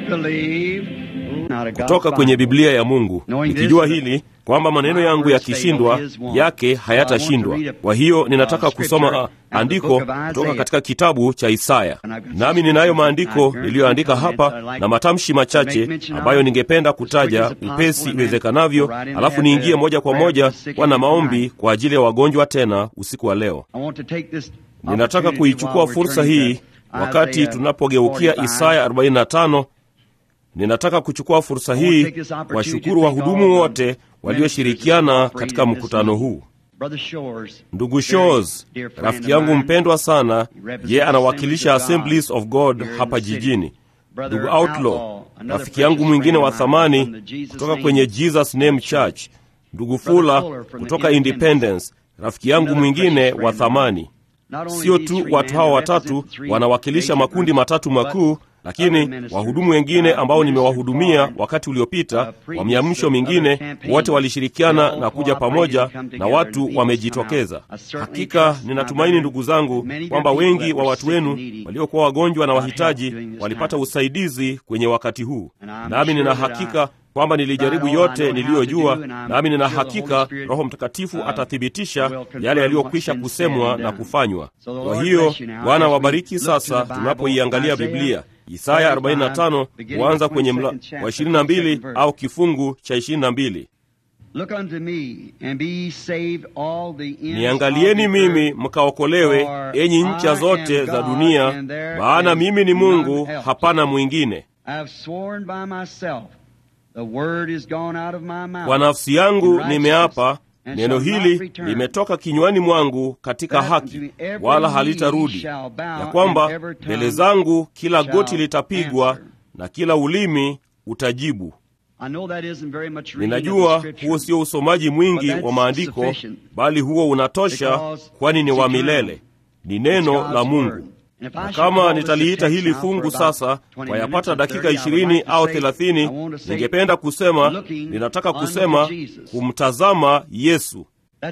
kutoka kwenye Biblia ya Mungu, nikijua hili kwamba maneno yangu yakishindwa, yake hayatashindwa. Kwa hiyo ninataka kusoma andiko kutoka katika kitabu cha Isaya, nami ninayo maandiko niliyoandika hapa na matamshi machache ambayo ningependa kutaja upesi iwezekanavyo, alafu niingie moja kwa moja kwa na maombi kwa ajili ya wagonjwa tena usiku wa leo. Ninataka kuichukua fursa hii wakati tunapogeukia Isaya 45 ninataka kuchukua fursa hii kuwashukuru wahudumu wote walioshirikiana katika mkutano huu. Ndugu Shores, rafiki yangu mpendwa sana, ye anawakilisha Assemblies of God hapa jijini. Ndugu Outlaw, rafiki yangu mwingine wa thamani kutoka kwenye Jesus Name Church. Ndugu Fula kutoka Independence, rafiki yangu mwingine wa thamani. Sio tu watu hawa watatu wanawakilisha makundi matatu makuu lakini wahudumu wengine ambao nimewahudumia wakati uliopita wa miamsho mingine, wote walishirikiana na kuja pamoja na watu wamejitokeza. Hakika ninatumaini ndugu zangu, kwamba wengi wa watu wenu waliokuwa wagonjwa na wahitaji walipata usaidizi kwenye wakati huu, nami nina hakika kwamba nilijaribu yote niliyojua, nami nina hakika Roho Mtakatifu atathibitisha yale yaliyokwisha kusemwa na kufanywa. Kwa hiyo Bwana wabariki. Sasa tunapoiangalia Biblia Isaya 45 huanza kwenye mla wa 22 au kifungu cha 22. Niangalieni mimi mkaokolewe, enyi ncha zote za dunia, maana mimi ni Mungu, hapana mwingine. Kwa nafsi yangu nimeapa, neno hili limetoka kinywani mwangu katika haki, wala halitarudi, ya kwamba mbele zangu kila goti litapigwa na kila ulimi utajibu. Ninajua huo sio usomaji mwingi wa maandiko, bali huo unatosha, kwani ni wa milele, ni neno la Mungu. Na kama nitaliita hili fungu sasa kwa yapata dakika ishirini au thelathini, ningependa kusema, ninataka kusema kumtazama Yesu.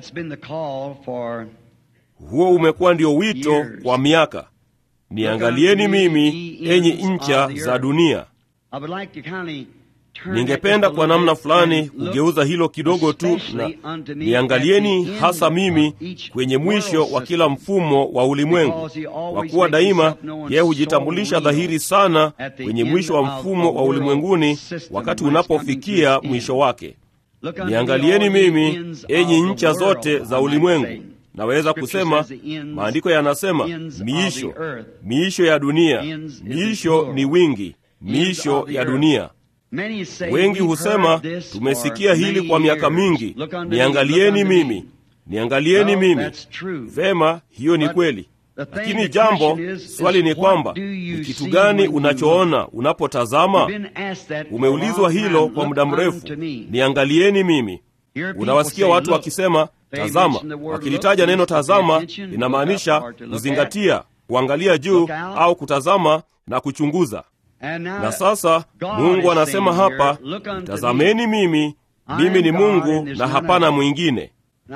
Huo umekuwa ndio wito kwa miaka. Niangalieni mimi, enyi ncha za dunia. Ningependa kwa namna fulani kugeuza hilo kidogo tu, na niangalieni hasa mimi kwenye mwisho wa kila mfumo wa ulimwengu, kwa kuwa daima yeye hujitambulisha dhahiri sana kwenye mwisho wa mfumo wa ulimwenguni, wakati unapofikia mwisho wake. Niangalieni mimi, enyi ncha zote za ulimwengu. Naweza kusema maandiko yanasema miisho, miisho ya dunia, miisho ni wingi, miisho ya dunia. Wengi husema tumesikia hili kwa miaka mingi, niangalieni mimi, niangalieni mimi. Vema, hiyo ni kweli, lakini jambo, swali ni kwamba ni kitu gani unachoona unapotazama? Umeulizwa hilo kwa muda mrefu, niangalieni mimi. Unawasikia watu wakisema tazama, wakilitaja neno tazama linamaanisha kuzingatia, kuangalia juu au kutazama na kuchunguza. Na sasa Mungu anasema hapa, tazameni mimi, mimi ni Mungu na hapana mwingine.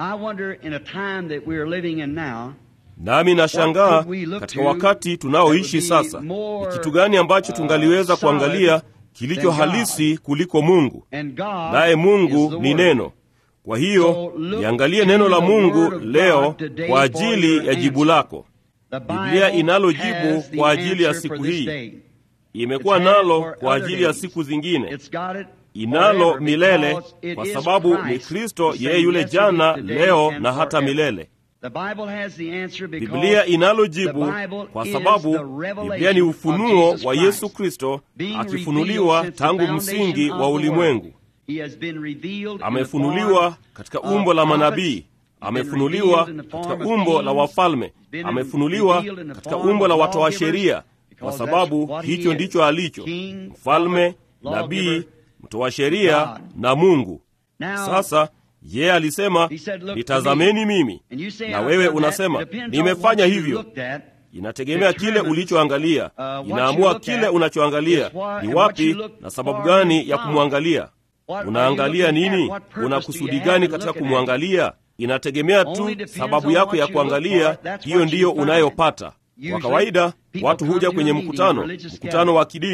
Nami nashangaa katika wakati tunaoishi sasa, ni kitu gani ambacho tungaliweza kuangalia kilicho halisi kuliko Mungu? Naye Mungu ni neno. Kwa hiyo niangalie neno la Mungu leo kwa ajili ya jibu lako. Biblia inalo jibu kwa ajili ya siku hii imekuwa nalo kwa ajili ya siku zingine, inalo milele, kwa sababu ni Kristo yeye yule jana, leo na hata milele. Biblia inalo jibu kwa sababu Biblia ni ufunuo wa Yesu Kristo akifunuliwa tangu msingi wa ulimwengu. Amefunuliwa katika umbo la manabii, amefunuliwa katika umbo la wafalme, amefunuliwa katika umbo la watoa sheria kwa sababu hicho ndicho alicho: mfalme, nabii, mtoa sheria na Mungu. Sasa yeye alisema nitazameni mimi, na wewe unasema nimefanya hivyo. Inategemea kile ulichoangalia, inaamua kile unachoangalia ni wapi na sababu gani ya kumwangalia. Unaangalia nini? Una kusudi gani katika kumwangalia? Inategemea tu sababu yako ya kuangalia, hiyo ndiyo unayopata. Kwa kawaida watu huja kwenye mkutano, mkutano wa kidini,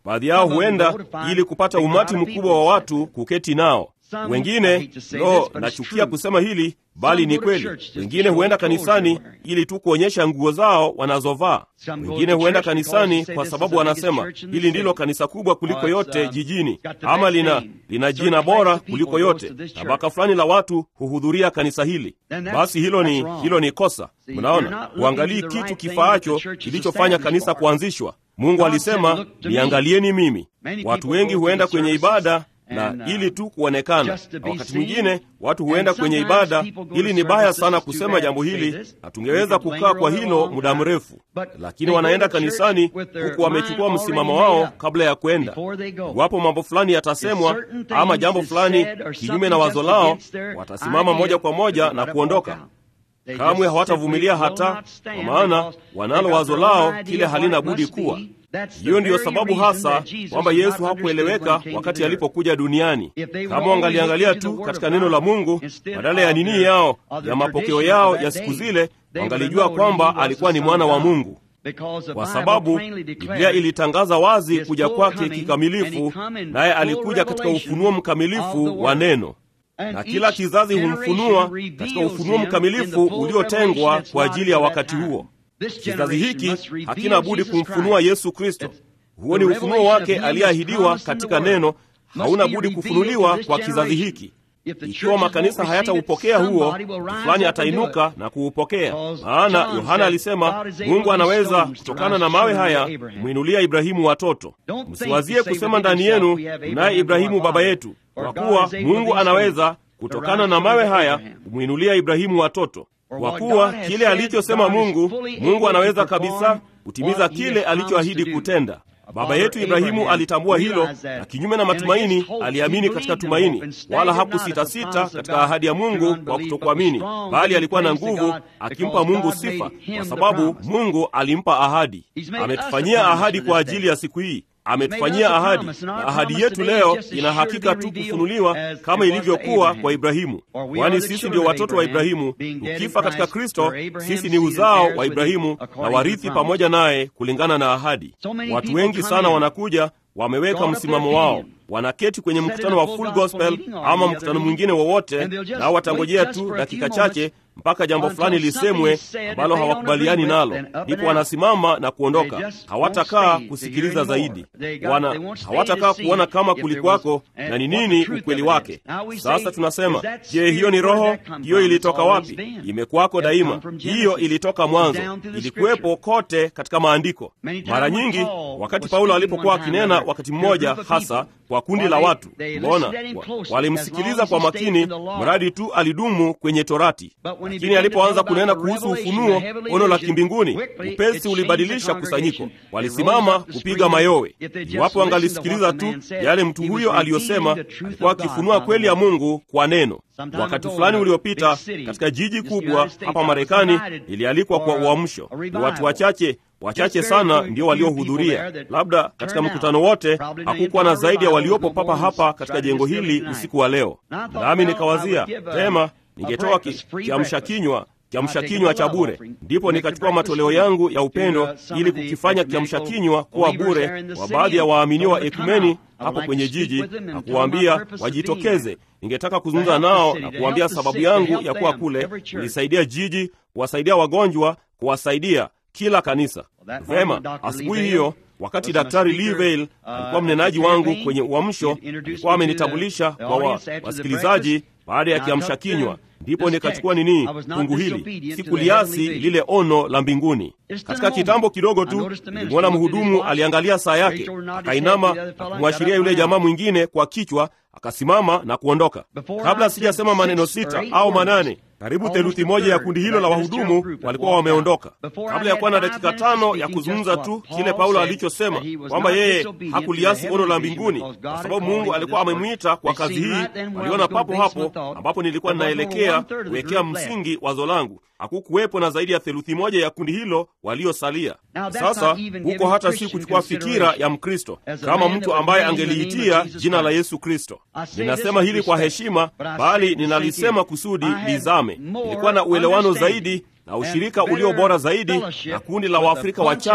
baadhi yao huenda ili kupata umati mkubwa wa watu kuketi nao wengine lo nachukia kusema hili bali ni kweli wengine huenda kanisani ili tu kuonyesha nguo zao wanazovaa wengine huenda kanisani kwa sababu wanasema hili ndilo kanisa kubwa kuliko yote jijini ama lina lina jina bora kuliko yote tabaka fulani la watu huhudhuria kanisa hili basi hilo ni hilo ni kosa mnaona huangalii kitu kifaacho kilichofanya kanisa kuanzishwa mungu alisema niangalieni mimi watu wengi huenda kwenye ibada na ili tu kuonekana na wakati mwingine watu huenda kwenye ibada hili ni baya sana kusema jambo hili na tungeweza kukaa kwa hilo muda mrefu lakini wanaenda kanisani huku wamechukua msimamo wao kabla ya kwenda iwapo mambo fulani yatasemwa ama jambo fulani kinyume na wazo lao watasimama moja kwa moja na kuondoka kamwe hawatavumilia hata kwa maana wanalo wazo lao kile halina budi kuwa hiyo ndiyo sababu hasa kwamba yesu hakueleweka wakati alipokuja duniani kama wangaliangalia tu katika neno la mungu badala ya nini yao ya mapokeo yao ya siku zile wangalijua kwamba alikuwa ni mwana wa mungu kwa sababu biblia ilitangaza wazi kuja kwake kikamilifu naye alikuja katika ufunuo mkamilifu wa neno na kila kizazi humfunua katika ufunuo mkamilifu uliotengwa kwa ajili ya wakati huo kizazi hiki hakina budi kumfunua yesu kristo huo ni ufunuo wake aliyeahidiwa katika neno hauna budi kufunuliwa kwa kizazi hiki ikiwa makanisa hayataupokea huo fulani atainuka na kuupokea maana yohana alisema mungu anaweza kutokana na mawe haya kumwinulia ibrahimu watoto msiwazie kusema ndani yenu naye ibrahimu baba yetu kwa kuwa mungu anaweza kutokana na mawe haya kumwinulia ibrahimu watoto kwa kuwa kile alichosema mungu mungu anaweza kabisa kutimiza kile alichoahidi kutenda baba yetu ibrahimu alitambua hilo na kinyume na matumaini aliamini katika tumaini wala hakusitasita katika ahadi ya mungu kwa kutokuamini bali alikuwa na nguvu akimpa mungu sifa kwa sababu mungu alimpa ahadi ametufanyia ahadi kwa ajili ya siku hii ametufanyia ahadi na ahadi yetu leo ina hakika tu kufunuliwa kama ilivyokuwa kwa ibrahimu kwani sisi ndio watoto wa ibrahimu tukifa katika kristo sisi ni uzao wa ibrahimu na warithi pamoja naye kulingana na ahadi watu wengi sana wanakuja wameweka msimamo wao wanaketi kwenye mkutano wa full gospel ama mkutano mwingine wowote nao watangojea tu dakika chache mpaka jambo fulani lisemwe ambalo hawakubaliani nalo ndipo wanasimama na kuondoka hawatakaa kusikiliza zaidi wana hawatakaa kuona kama kulikwako na ni nini ukweli wake sasa tunasema je hiyo ni roho hiyo ilitoka wapi imekwako daima hiyo ilitoka mwanzo ilikuwepo kote katika maandiko mara nyingi wakati paulo alipokuwa akinena wakati mmoja hasa kwa kundi la watu mbona walimsikiliza kwa makini mradi tu alidumu kwenye torati lakini alipoanza kunena kuhusu ufunuo ono la kimbinguni upesi ulibadilisha kusanyiko walisimama kupiga mayowe iwapo angalisikiliza tu yale mtu huyo aliyosema alikuwa akifunua kweli ya mungu kwa neno wakati fulani uliopita katika jiji kubwa hapa marekani ilialikwa kwa uamsho ni watu wachache wachache sana ndio waliohudhuria labda katika mkutano wote hakukuwa na zaidi ya waliopo papa hapa katika jengo hili usiku wa leo nami nikawazia pema ningetoa kiamsha kinywa kiamsha kinywa cha bure ndipo nikachukua matoleo yangu ya upendo ili kukifanya kiamsha kinywa kuwa bure kwa baadhi ya waaminio wa ekumeni hapo kwenye jiji na kuwaambia wajitokeze ningetaka kuzungumza nao na kuwaambia sababu yangu ya kuwa kule kulisaidia jiji kuwasaidia wagonjwa kuwasaidia kila kanisa vema asubuhi hiyo wakati daktari livale alikuwa mnenaji wangu kwenye uamsho alikuwa amenitambulisha kwa wa, wasikilizaji baada ya kiamsha kinywa ndipo nikachukua nini fungu hili sikuliasi lile ono la mbinguni katika kitambo kidogo tu nilimwona mhudumu aliangalia saa yake akainama na kumwashiria yule jamaa mwingine kwa kichwa akasimama na kuondoka kabla sijasema maneno sita au manane karibu theluthi moja ya kundi hilo la wahudumu walikuwa wameondoka kabla ya kuwa na dakika tano ya kuzungumza tu kile paulo alichosema kwamba yeye hakuliasi ono la mbinguni kwa sababu mungu alikuwa amemwita kwa kazi hii waliona papo hapo ambapo nilikuwa ninaelekea kuwekea msingi wazo langu hakukuwepo na zaidi ya theluthi moja ya kundi hilo waliosalia sasa huko hata si kuchukua fikira ya mkristo kama mtu ambaye angeliitia jina la yesu kristo ninasema hili kwa heshima bali ninalisema kusudi lizame ilikuwa na uelewano zaidi na ushirika ulio bora zaidi na kundi la waafrika wachawi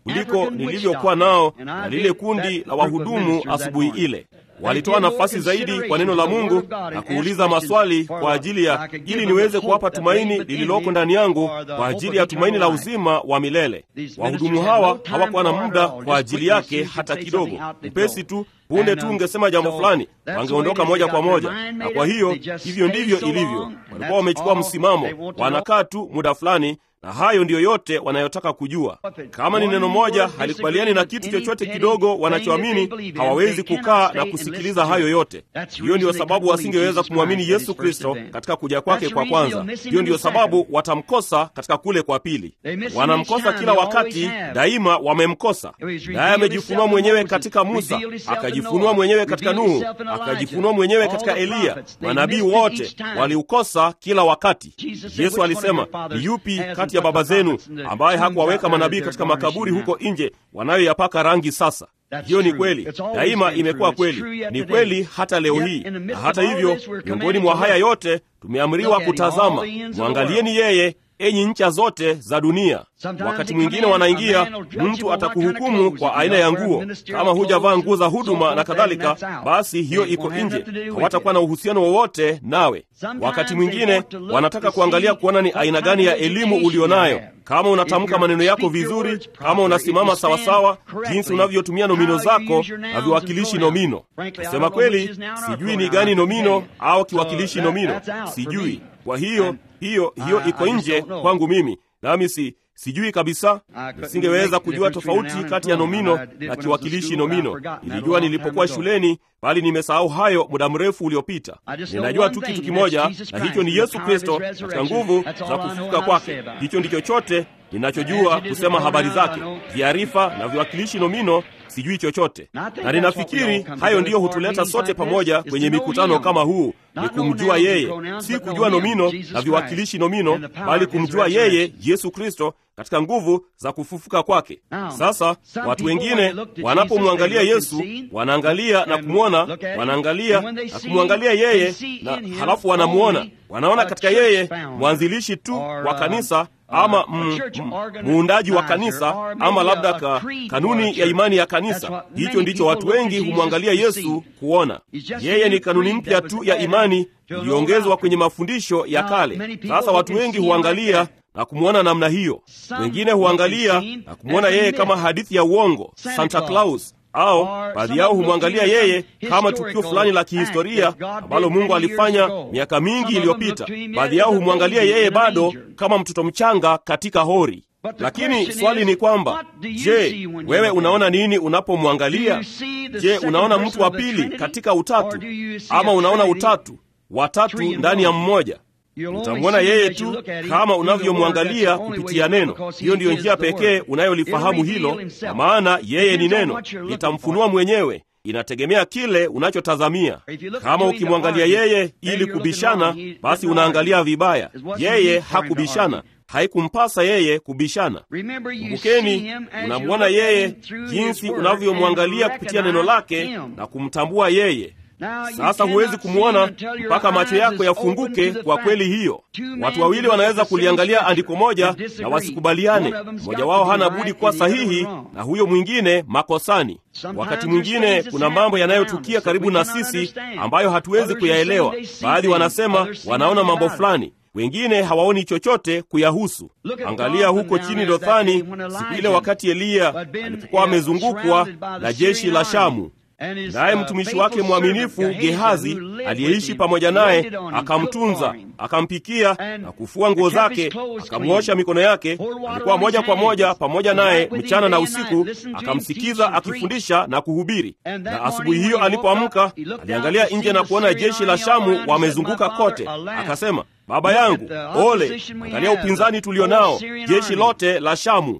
kuliko nilivyokuwa nao na lile kundi la wahudumu asubuhi ile. Walitoa nafasi zaidi kwa neno la Mungu na kuuliza maswali kwa ajili ya ili niweze kuwapa tumaini lililoko ndani yangu kwa ajili ya tumaini la uzima wa milele. Wahudumu hawa hawakuwa na muda kwa ajili yake hata kidogo. Upesi tu punde tu ungesema jambo fulani, wangeondoka moja kwa moja. Na kwa hiyo hivyo ndivyo ilivyo, walikuwa wamechukua msimamo, wanakaa tu muda fulani na hayo ndiyo yote wanayotaka kujua. Kama ni neno moja halikubaliani na kitu chochote kidogo wanachoamini, hawawezi kukaa na kusikiliza hayo yote. Hiyo ndiyo sababu wasingeweza kumwamini Yesu Kristo katika kuja kwake kwa kwanza. Hiyo ndiyo sababu watamkosa katika kule kwa pili. Wanamkosa kila wakati, daima wamemkosa. Naye amejifunua mwenyewe katika Musa, akajifunua mwenyewe katika Nuhu, akajifunua mwenyewe katika Eliya. Manabii wote waliukosa kila wakati. Yesu alisema, ni yupi kati ya baba zenu ambaye hakuwaweka manabii katika makaburi huko nje wanayoyapaka rangi sasa? Hiyo ni kweli, daima imekuwa kweli, ni kweli hata leo hii. Na hata hivyo, miongoni mwa haya yote tumeamriwa kutazama, mwangalieni yeye enyi ncha zote za dunia. Wakati mwingine wanaingia, mtu atakuhukumu kwa aina ya nguo. Kama hujavaa nguo za huduma na kadhalika, basi hiyo iko nje, hawatakuwa na uhusiano wowote nawe. Wakati mwingine wanataka kuangalia kuona ni aina gani ya elimu ulionayo, kama unatamka maneno yako vizuri, kama unasimama sawasawa, jinsi unavyotumia nomino zako na viwakilishi nomino. Kusema kweli, sijui ni gani nomino au kiwakilishi nomino, sijui. Kwa hiyo hiyo hiyo iko nje kwangu mimi, nami si sijui kabisa. Nisingeweza kujua tofauti kati ya nomino na kiwakilishi nomino. Nilijua nilipokuwa shuleni, bali nimesahau hayo muda mrefu uliopita. Ninajua tu kitu kimoja, na hicho ni Yesu Kristo katika nguvu za kufufuka kwake. Hicho ndicho chote ninachojua kusema habari zake. Viarifa na viwakilishi nomino sijui chochote, na ninafikiri hayo ndiyo hutuleta sote pamoja kwenye mikutano kama huu, ni kumjua yeye, si kujua nomino na viwakilishi nomino, bali kumjua yeye Yesu Kristo katika nguvu za kufufuka kwake. Sasa watu wengine wanapomwangalia Yesu wanaangalia na kumwona, wanaangalia na kumwangalia yeye, na halafu wanamwona, wanaona katika yeye mwanzilishi tu wa kanisa ama mm, mm, muundaji wa kanisa ama labda ka, kanuni ya imani ya kanisa. Hicho ndicho watu wengi humwangalia Yesu kuona. Yeye ni kanuni mpya tu ya imani iliyoongezwa kwenye mafundisho ya kale. Sasa watu wengi huangalia na kumwona namna hiyo. Wengine huangalia na kumwona yeye kama hadithi ya uongo, Santa Claus au baadhi yao humwangalia yeye kama tukio fulani la kihistoria ambalo Mungu alifanya miaka mingi iliyopita. Baadhi yao humwangalia yeye bado kama mtoto mchanga katika hori. Lakini swali ni kwamba, je, wewe unaona nini unapomwangalia? Je, unaona mtu wa pili katika utatu, ama unaona utatu watatu ndani ya mmoja? Utamwona yeye tu kama unavyomwangalia kupitia neno. Hiyo ndiyo njia pekee unayolifahamu hilo, kwa maana yeye ni neno, litamfunua mwenyewe. Inategemea kile unachotazamia. Kama ukimwangalia yeye ili kubishana, basi unaangalia vibaya. Yeye hakubishana, haikumpasa yeye kubishana. Kumbukeni, unamwona yeye jinsi unavyomwangalia kupitia neno lake na kumtambua yeye. Sasa huwezi kumwona mpaka macho yako yafunguke kwa kweli hiyo. Watu wawili wanaweza kuliangalia andiko moja na wasikubaliane. Mmoja wao hana budi kuwa sahihi na huyo mwingine makosani. Wakati mwingine kuna mambo yanayotukia karibu na sisi ambayo hatuwezi kuyaelewa. Baadhi wanasema wanaona mambo fulani, wengine hawaoni chochote kuyahusu. Angalia huko chini Dothani, siku ile wakati Eliya alipokuwa amezungukwa na jeshi la Shamu naye mtumishi wake mwaminifu Gehazi aliyeishi pamoja naye akamtunza, akampikia na kufua nguo zake, akamwosha mikono yake. Alikuwa moja kwa moja pamoja naye mchana na usiku, akamsikiza akifundisha na kuhubiri. Na asubuhi hiyo alipoamka, aliangalia nje na kuona jeshi la Shamu wamezunguka kote, akasema, baba yangu, ole! Angalia upinzani tulio nao, jeshi lote la Shamu.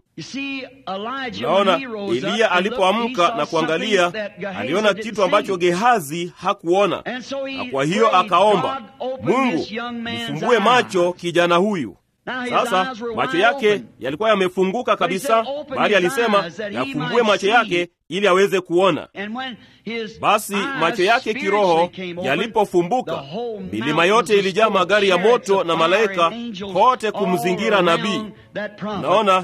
Naona Eliya alipoamka na kuangalia, aliona kitu ambacho Gehazi hakuona, na kwa hiyo akaomba Mungu, mfumbue macho kijana huyu. Sasa macho yake yalikuwa yamefunguka kabisa, bali alisema yafumbue macho yake ili aweze kuona. Basi macho yake kiroho yalipofumbuka, milima yote ilijaa magari ya moto na malaika kote kumzingira nabii. Naona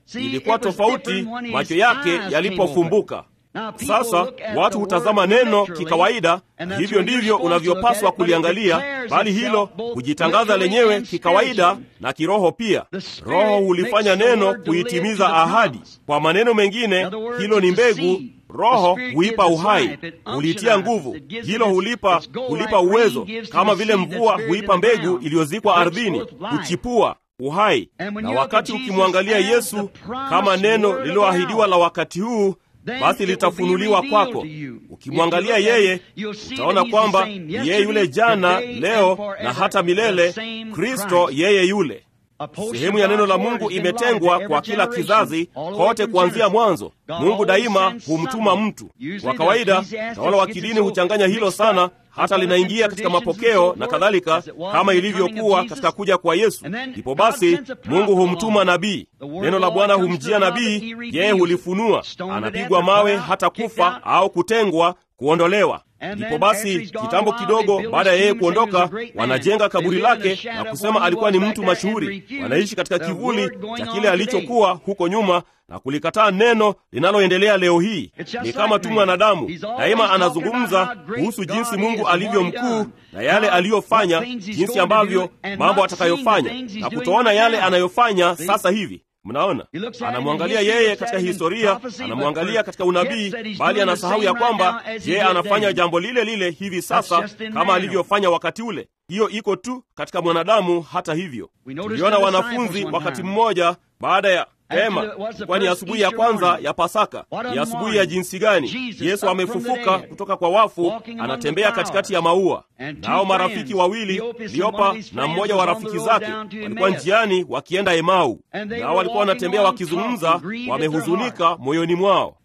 ilikuwa tofauti macho yake yalipofumbuka. Sasa watu hutazama neno kikawaida, na hivyo ndivyo unavyopaswa kuliangalia, bali hilo hujitangaza lenyewe kikawaida na kiroho pia. Roho hulifanya neno kuitimiza ahadi. Kwa maneno mengine, hilo ni mbegu. Roho huipa uhai, hulitia nguvu. Hilo hulipa hulipa uwezo, kama vile mvua huipa mbegu iliyozikwa ardhini kuchipua uhai. Na wakati ukimwangalia Yesu kama neno lililoahidiwa la wakati huu basi litafunuliwa kwako. Ukimwangalia yeye, utaona kwamba yeye yule jana, leo na hata milele, Kristo yeye yule. Sehemu ya neno la Mungu imetengwa kwa kila kizazi kote, kuanzia mwanzo. Mungu daima humtuma mtu. Kwa kawaida, tawala wa kidini huchanganya hilo sana, hata linaingia katika mapokeo na kadhalika, kama ilivyokuwa katika kuja kwa Yesu. Ndipo basi Mungu humtuma nabii, neno la Bwana humjia nabii, yeye hulifunua, anapigwa mawe hata kufa au kutengwa, kuondolewa. Ndipo basi kitambo kidogo baada ya yeye kuondoka, wanajenga kaburi lake na kusema alikuwa ni mtu mashuhuri. Wanaishi katika kivuli cha kile alichokuwa huko nyuma na kulikataa neno linaloendelea leo hii. Ni kama tu mwanadamu daima anazungumza kuhusu jinsi Mungu alivyo mkuu na yale aliyofanya, jinsi ambavyo mambo atakayofanya na kutoona yale anayofanya sasa hivi. Mnaona, anamwangalia yeye katika historia, anamwangalia katika unabii, bali anasahau ya kwamba yeye anafanya jambo lile lile hivi sasa kama alivyofanya wakati ule. Hiyo iko tu katika mwanadamu. Hata hivyo, tuliona wanafunzi wakati mmoja baada ya Ema, ilikuwa ni asubuhi ya kwanza ya Pasaka. Ni asubuhi ya jinsi gani! Yesu amefufuka kutoka kwa wafu, anatembea katikati ya maua. Nao marafiki wawili, Kleopa na mmoja wa rafiki zake, walikuwa njiani wakienda Emau, nao walikuwa wanatembea wakizungumza, wamehuzunika moyoni mwao.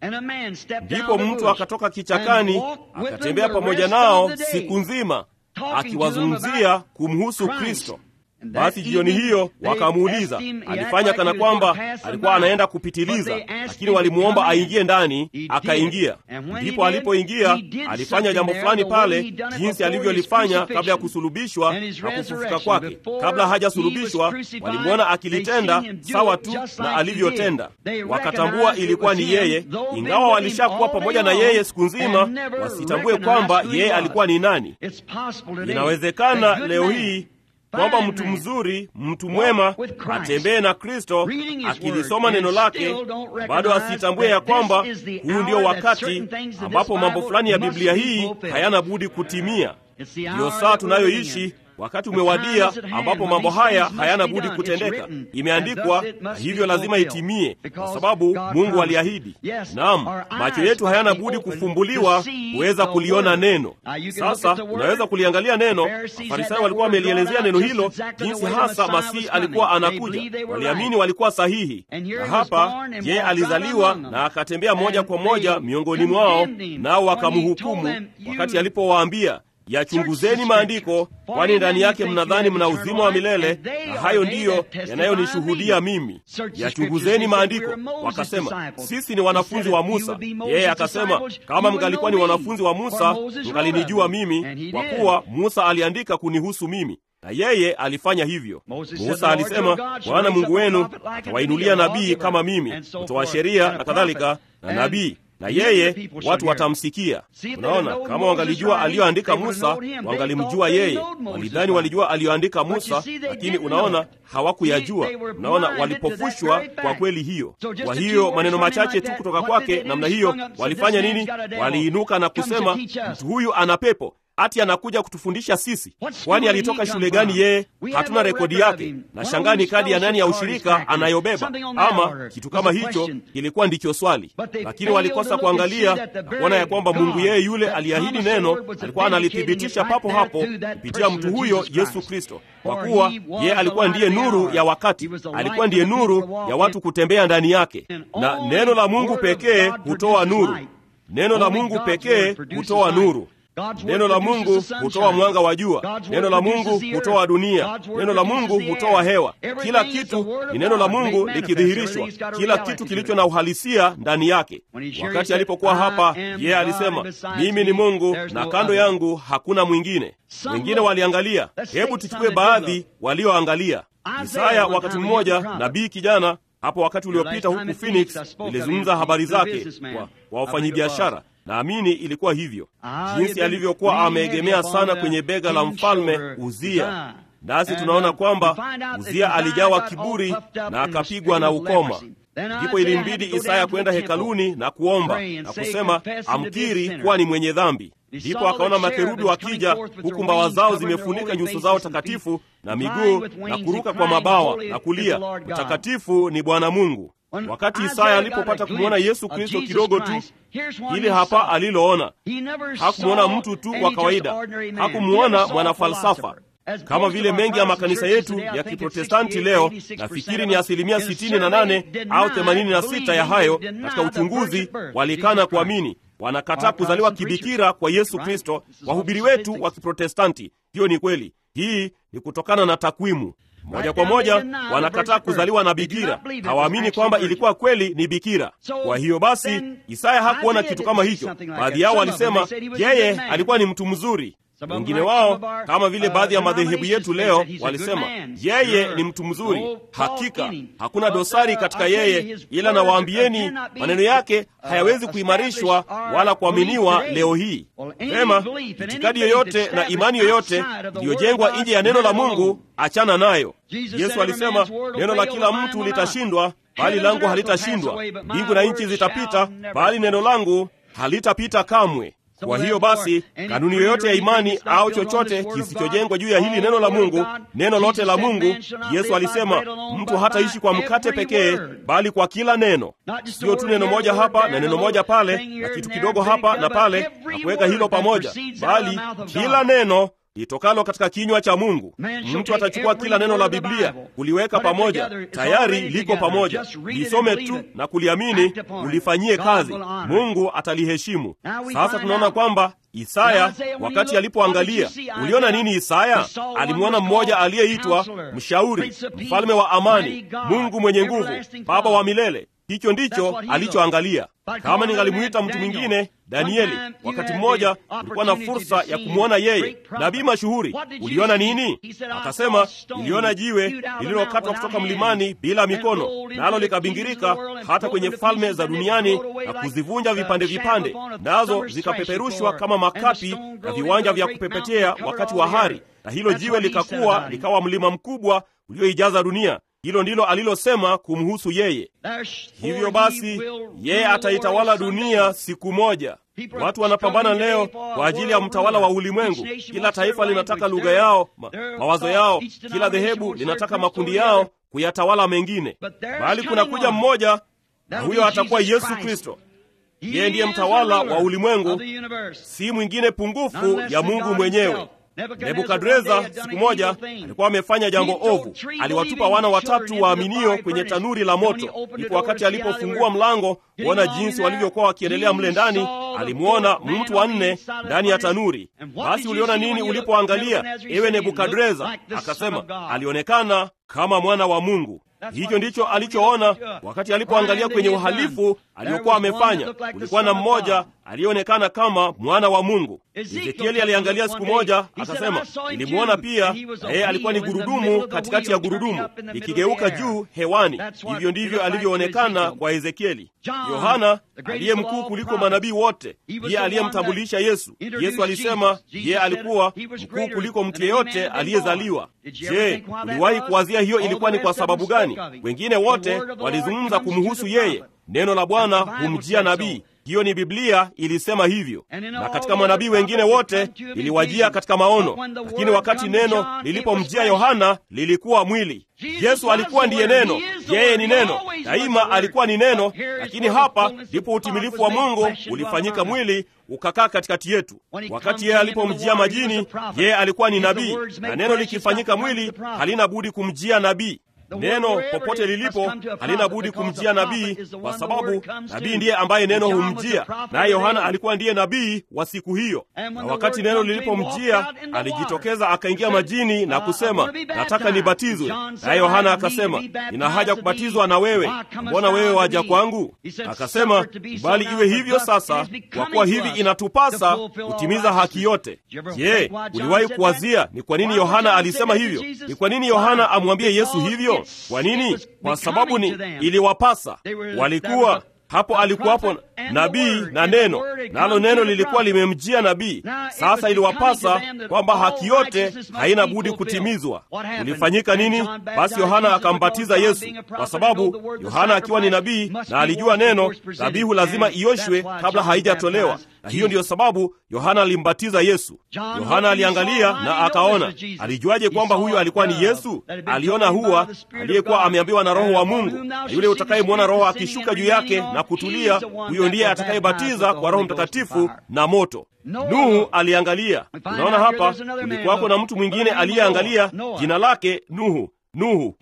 Ndipo mtu akatoka kichakani, akatembea pamoja nao siku nzima, akiwazungumzia kumhusu Kristo. Basi jioni hiyo wakamuuliza, alifanya kana kwamba alikuwa anaenda kupitiliza, lakini walimwomba aingie ndani, akaingia. Ndipo alipoingia alifanya jambo fulani pale, jinsi alivyolifanya kabla ya kusulubishwa na kufufuka kwake. Kabla hajasulubishwa, walimwona akilitenda sawa tu na alivyotenda. Wakatambua ilikuwa ni yeye, ingawa walishakuwa pamoja na yeye siku nzima, wasitambue kwamba yeye alikuwa ni nani. Inawezekana leo hii kwamba mtu mzuri, mtu mwema atembee na Kristo akilisoma neno lake, bado asitambue ya kwamba huu ndio wakati ambapo mambo fulani ya Biblia hii hayana budi kutimia. Ndiyo saa tunayoishi. Wakati umewadia ambapo mambo haya hayana budi kutendeka. Imeandikwa na hivyo lazima itimie, kwa sababu Mungu aliahidi. Naam, macho yetu hayana budi kufumbuliwa kuweza kuliona neno. Sasa unaweza kuliangalia neno. Mafarisayo walikuwa wamelielezea neno hilo, jinsi hasa Masihi alikuwa anakuja. Waliamini walikuwa sahihi, na hapa yeye alizaliwa na akatembea moja kwa moja miongoni mwao, nao wakamhukumu wakati alipowaambia Yachunguzeni maandiko, kwani ndani yake mnadhani mna uzima wa milele, na hayo ndiyo yanayonishuhudia mimi. Yachunguzeni maandiko. Wakasema, sisi ni wanafunzi wa Musa. Yeye akasema, kama mngalikuwa ni wanafunzi wa Musa, mngalinijua mimi, kwa kuwa Musa aliandika kunihusu mimi na yeye alifanya hivyo. Musa alisema, Bwana Mungu wenu atawainulia nabii kama mimi, mtoa sheria na kadhalika, na nabii na yeye watu watamsikia. Unaona, kama wangalijua aliyoandika Musa, wangalimjua yeye. Walidhani walijua aliyoandika Musa, lakini unaona, hawakuyajua. Unaona, walipofushwa kwa kweli hiyo. Kwa hiyo maneno machache tu kutoka kwake namna hiyo, walifanya nini? Waliinuka na kusema, mtu huyu ana pepo ati anakuja kutufundisha sisi. Kwani alitoka shule gani yeye? Hatuna rekodi yake, na shangani kadi ya nani ya ushirika anayobeba, ama kitu kama hicho. Ilikuwa ndicho swali, lakini walikosa kuangalia na kuona ya kwamba Mungu yeye yule aliahidi neno alikuwa analithibitisha papo hapo kupitia mtu huyo Yesu Kristo, kwa kuwa yeye alikuwa ndiye nuru ya wakati, alikuwa ndiye nuru ya watu kutembea ndani yake, na neno la Mungu pekee hutoa nuru. Neno la Mungu pekee hutoa nuru. Neno la Mungu hutoa mwanga wa jua. Neno la Mungu hutoa dunia. Neno la Mungu hutoa hewa. Kila kitu ni neno la Mungu likidhihirishwa, kila kitu kilicho na uhalisia ndani yake. Wakati alipokuwa hapa, yeye alisema, mimi ni Mungu na kando yangu hakuna mwingine. Wengine waliangalia. Hebu tuchukue baadhi walioangalia. Isaya wakati mmoja, nabii kijana hapo wakati uliopita huku Phoenix nilizungumza habari zake kwa, kwa wafanyabiashara. Naamini ilikuwa hivyo, jinsi alivyokuwa ameegemea sana kwenye bega la mfalme Uzia. Nasi tunaona kwamba Uzia alijawa kiburi na akapigwa na ukoma. Ndipo ilimbidi Isaya kwenda hekaluni na kuomba na kusema amkiri kuwa ni mwenye dhambi. Ndipo akaona makerubi wakija, huku mbawa zao zimefunika nyuso zao takatifu na miguu na kuruka kwa mabawa na kulia, mtakatifu ni Bwana Mungu. Wakati Isaya alipopata kumwona Yesu Kristo kidogo tu, hili hapa aliloona. Hakumwona mtu tu wa kawaida, hakumwona mwanafalsafa kama vile mengi ya makanisa yetu ya Kiprotestanti leo, nafikiri ni asilimia 68 au 86 ya hayo katika uchunguzi walikana kuamini, wanakataa kuzaliwa kibikira kwa Yesu Kristo. Wahubiri wetu wa Kiprotestanti, hiyo ni kweli. Hii ni kutokana na takwimu moja kwa moja wanakataa kuzaliwa na bikira, hawaamini kwamba ilikuwa kweli ni bikira. Kwa hiyo basi, Isaya hakuona kitu kama hicho. Baadhi yao walisema yeye alikuwa ni mtu mzuri. Wengine wao kama vile baadhi ya madhehebu yetu leo walisema yeye ni mtu mzuri. Hakika hakuna dosari katika yeye, ila nawaambieni maneno yake hayawezi kuimarishwa wala kuaminiwa leo hii. Vema, itikadi yoyote na imani yoyote iliyojengwa nje ya neno la Mungu, achana nayo. Yesu alisema neno la kila mtu litashindwa, bali langu halitashindwa. Mbingu na nchi zitapita, bali neno langu halitapita kamwe. Kwa hiyo basi, kanuni yoyote ya imani au chochote kisichojengwa juu ya hili neno la Mungu, neno lote la Mungu, Yesu alisema mtu hataishi kwa mkate pekee, bali kwa kila neno. Sio tu neno moja hapa na neno moja pale na kitu kidogo hapa na pale na kuweka hilo pamoja, bali kila neno litokalo katika kinywa cha Mungu. Mtu atachukua kila neno la Biblia kuliweka pamoja, tayari liko pamoja. Lisome tu na kuliamini, ulifanyie kazi, Mungu ataliheshimu. Sasa tunaona kwamba Isaya wakati alipoangalia, uliona nini? Isaya alimwona mmoja aliyeitwa mshauri, mfalme wa amani, Mungu mwenye nguvu, Baba wa milele. Hicho ndicho alichoangalia. Kama ningalimuita mtu mwingine, Danieli, wakati mmoja ulikuwa na fursa ya kumwona yeye, nabii mashuhuri. Uliona nini? Akasema, niliona jiwe lililokatwa kutoka mlimani bila mikono, nalo likabingirika hata kwenye falme za duniani na kuzivunja vipande vipande, nazo zikapeperushwa kama makapi na viwanja vya kupepetea wakati wa hari, na hilo jiwe likakuwa likawa mlima mkubwa ulioijaza dunia. Hilo ndilo alilosema kumhusu yeye. Hivyo basi, yeye ataitawala dunia siku moja. Watu wanapambana leo kwa ajili ya mtawala wa ulimwengu. Kila taifa linataka lugha yao, ma, mawazo yao. Kila dhehebu linataka makundi yao kuyatawala mengine, bali kuna kuja mmoja, na huyo atakuwa Yesu Kristo. Yeye ndiye mtawala wa ulimwengu, si mwingine pungufu ya Mungu mwenyewe. Nebukadreza siku moja alikuwa amefanya jambo ovu. Aliwatupa wana watatu waaminio kwenye tanuri la moto. Ndipo wakati alipofungua mlango kuona jinsi walivyokuwa wakiendelea mle ndani, alimwona mtu wa nne ndani ya tanuri. Basi uliona nini ulipoangalia, ewe Nebukadreza? Akasema alionekana kama mwana wa Mungu. Hicho ndicho alichoona wakati alipoangalia kwenye uhalifu aliokuwa amefanya. Kulikuwa na mmoja aliyeonekana kama mwana wa Mungu. Ezekieli aliangalia siku moja, akasema nilimwona pia, na yeye alikuwa ni gurudumu katikati ya gurudumu likigeuka juu hewani. Hivyo ndivyo alivyoonekana kwa Ezekieli. Yohana aliye mkuu kuliko manabii wote, ndiye aliyemtambulisha Yesu. Yesu alisema yeye alikuwa mkuu kuliko mtu yeyote aliyezaliwa. Je, uliwahi kuwazia hiyo ilikuwa ni kwa sababu gani? Wengine wote walizungumza kumhusu yeye. Neno la Bwana humjia nabii. Hiyo ni Biblia ilisema hivyo, na katika manabii wengine wote liliwajia katika maono, lakini wakati neno lilipomjia Yohana lilikuwa mwili. Yesu alikuwa ndiye neno, yeye ni neno, daima alikuwa ni neno, lakini hapa ndipo utimilifu wa Mungu ulifanyika mwili ukakaa katikati yetu. Wakati yeye alipomjia majini, yeye alikuwa ni nabii, na neno likifanyika mwili halina budi kumjia nabii. Neno popote lilipo halina budi kumjia nabii, kwa sababu nabii ndiye ambaye neno humjia, naye Yohana alikuwa ndiye nabii wa siku hiyo. Na wakati neno lilipomjia, alijitokeza akaingia majini na kusema, nataka nibatizwe. Naye Yohana akasema, nina haja kubatizwa na wewe, mbona wewe waja kwangu? Akasema, bali iwe hivyo sasa, kwa kuwa hivi inatupasa kutimiza haki yote. Je, uliwahi kuwazia ni kwa nini Yohana alisema hivyo? Ni kwa nini Yohana amwambie Yesu hivyo? tano. Kwa nini? Kwa sababu ni iliwapasa, walikuwa hapo alikuwapo nabii na neno, nalo neno lilikuwa limemjia nabii. Sasa iliwapasa kwamba haki yote haina budi kutimizwa. Ulifanyika nini? Basi Yohana akambatiza Yesu, kwa sababu Yohana akiwa ni nabii na alijua neno, dhabihu lazima ioshwe kabla haijatolewa, na hiyo ndiyo sababu Yohana alimbatiza Yesu. Yohana aliangalia na akaona. Alijuaje kwamba huyo alikuwa ni Yesu? Aliona huwa aliyekuwa ameambiwa na Roho wa Mungu, na yule utakayemwona Roho akishuka juu yake na kutulia, huyo ndiye atakayebatiza kwa Roho Mtakatifu na moto. Nuhu aliangalia. Unaona hapa, kulikuwako na mtu mwingine aliyeangalia, jina lake Nuhu. Nuhu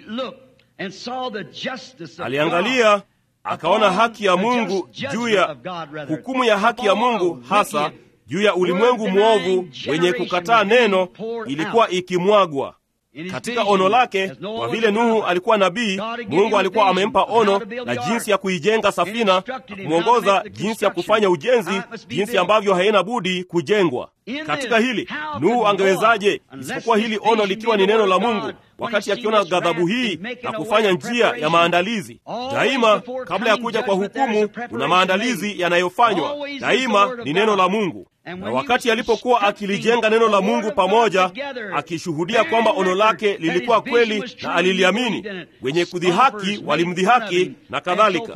aliangalia akaona haki ya Mungu juu ya hukumu ya haki ya Mungu hasa juu ya ulimwengu mwovu wenye kukataa neno ilikuwa ikimwagwa katika ono lake. Kwa vile Nuhu alikuwa nabii, Mungu alikuwa amempa ono na jinsi ya kuijenga safina, kumwongoza jinsi ya kufanya ujenzi, jinsi ambavyo haina budi kujengwa. Katika hili Nuhu angewezaje, isipokuwa hili ono likiwa ni neno la Mungu, wakati akiona ghadhabu hii na kufanya njia ya maandalizi? Daima kabla ya kuja kwa hukumu, kuna maandalizi yanayofanywa. Daima ni neno la Mungu na wakati alipokuwa akilijenga neno la Mungu pamoja, akishuhudia kwamba ono lake lilikuwa kweli na aliliamini, wenye kudhihaki walimdhihaki na kadhalika.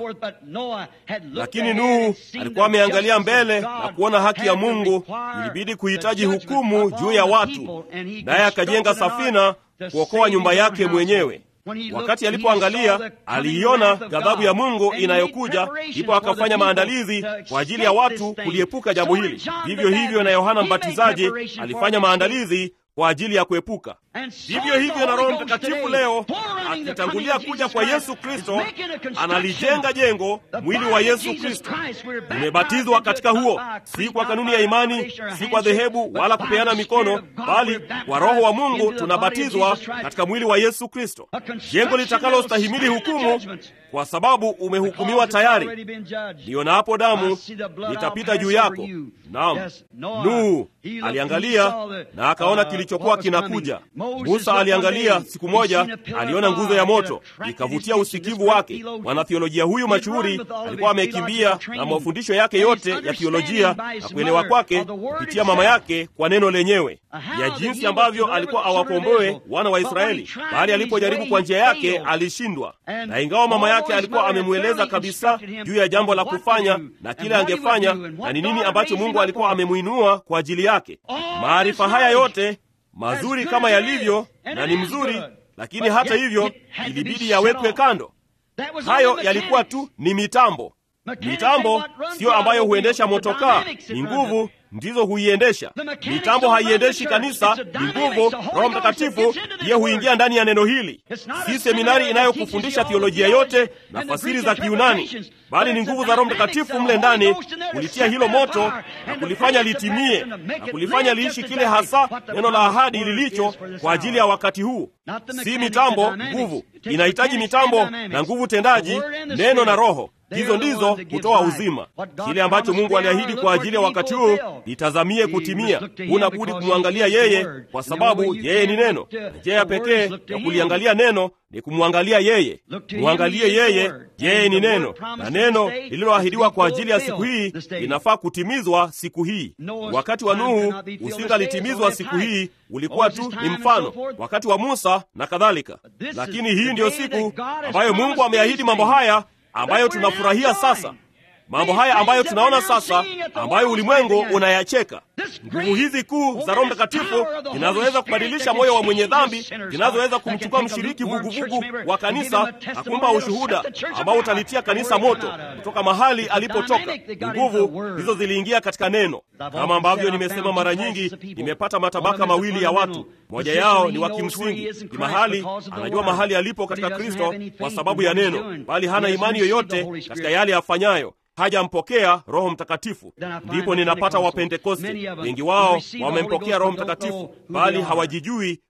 Lakini Nuhu alikuwa ameangalia mbele na kuona haki ya Mungu ilibidi kuhitaji hukumu juu ya watu, naye akajenga safina kuokoa nyumba yake mwenyewe. Wakati alipoangalia aliiona ghadhabu ya Mungu inayokuja, ndipo akafanya maandalizi kwa ajili ya watu kuliepuka jambo hili. Vivyo hivyo na Yohana Mbatizaji alifanya maandalizi kwa ajili ya kuepuka. Vivyo hivyo na Roho Mtakatifu leo akitangulia kuja kwa Yesu Kristo, analijenga jengo, mwili wa Yesu Kristo. Tumebatizwa katika huo, si kwa kanuni ya imani, si kwa dhehebu wala kupeana mikono, bali kwa Roho wa Mungu tunabatizwa katika mwili wa Yesu Kristo, jengo litakalostahimili hukumu, kwa sababu umehukumiwa tayari. Nionapo damu litapita juu yako. Naam, Nuhu aliangalia na akaona kilichokuwa kinakuja. Musa aliangalia siku moja, aliona nguzo ya moto ikavutia usikivu wake. Mwanathiolojia huyu mashuhuri alikuwa amekimbia na mafundisho yake yote ya thiolojia na kuelewa kwake kupitia mama yake kwa neno lenyewe, ya jinsi ambavyo alikuwa awakomboe wana wa Israeli, bali alipojaribu kwa njia yake alishindwa. Na ingawa mama yake alikuwa amemweleza kabisa juu ya jambo la kufanya na kile angefanya na ni nini ambacho Mungu alikuwa amemwinua kwa ajili yake, maarifa haya yote mazuri kama yalivyo na ni mzuri, lakini hata hivyo ilibidi yawekwe kando. Hayo yalikuwa tu ni mitambo. Mitambo siyo ambayo huendesha motokaa, ni nguvu ndizo huiendesha. Mitambo haiendeshi kanisa, ni nguvu. Roho Mtakatifu ndiye huingia ndani ya neno hili. Si seminari inayokufundisha thiolojia yote na fasiri za Kiunani, bali ni nguvu za Roho Mtakatifu mle ndani kulitia hilo moto na kulifanya litimie na kulifanya liishi kile hasa neno la ahadi lilicho kwa ajili ya wakati huu. Si mitambo, nguvu. Inahitaji mitambo na nguvu tendaji, neno na Roho. Hizo ndizo hutoa uzima. Kile ambacho Mungu aliahidi kwa ajili ya wakati huu litazamie kutimia. Huna budi kumwangalia yeye, kwa sababu yeye ni neno. Njia ya pekee ya kuliangalia neno ni kumwangalia yeye. Mwangalie yeye, yeye ni neno, na neno lililoahidiwa kwa ajili ya siku hii linafaa kutimizwa siku hii. Wakati wa Nuhu usingalitimizwa siku hii, ulikuwa tu ni mfano, wakati wa Musa na kadhalika. Lakini hii ndiyo siku ambayo Mungu ameahidi mambo haya ambayo tunafurahia sasa, mambo haya ambayo tunaona sasa, ambayo ulimwengu unayacheka. Nguvu hizi kuu za Roho Mtakatifu zinazoweza kubadilisha moyo wa mwenye dhambi, zinazoweza kumchukua mshiriki vuguvugu wa kanisa na kumpa ushuhuda ambao utalitia kanisa moto kutoka mahali alipotoka. Nguvu hizo ziliingia katika neno. Kama ambavyo nimesema mara nyingi, nimepata matabaka mawili ya watu. Moja yao ni wa kimsingi, ni mahali anajua mahali alipo katika Kristo kwa sababu ya neno, bali hana imani yoyote katika yale afanyayo hajampokea Roho Mtakatifu. Ndipo ninapata Wapentekoste, wengi wao wamempokea Roho Mtakatifu, bali hawajijui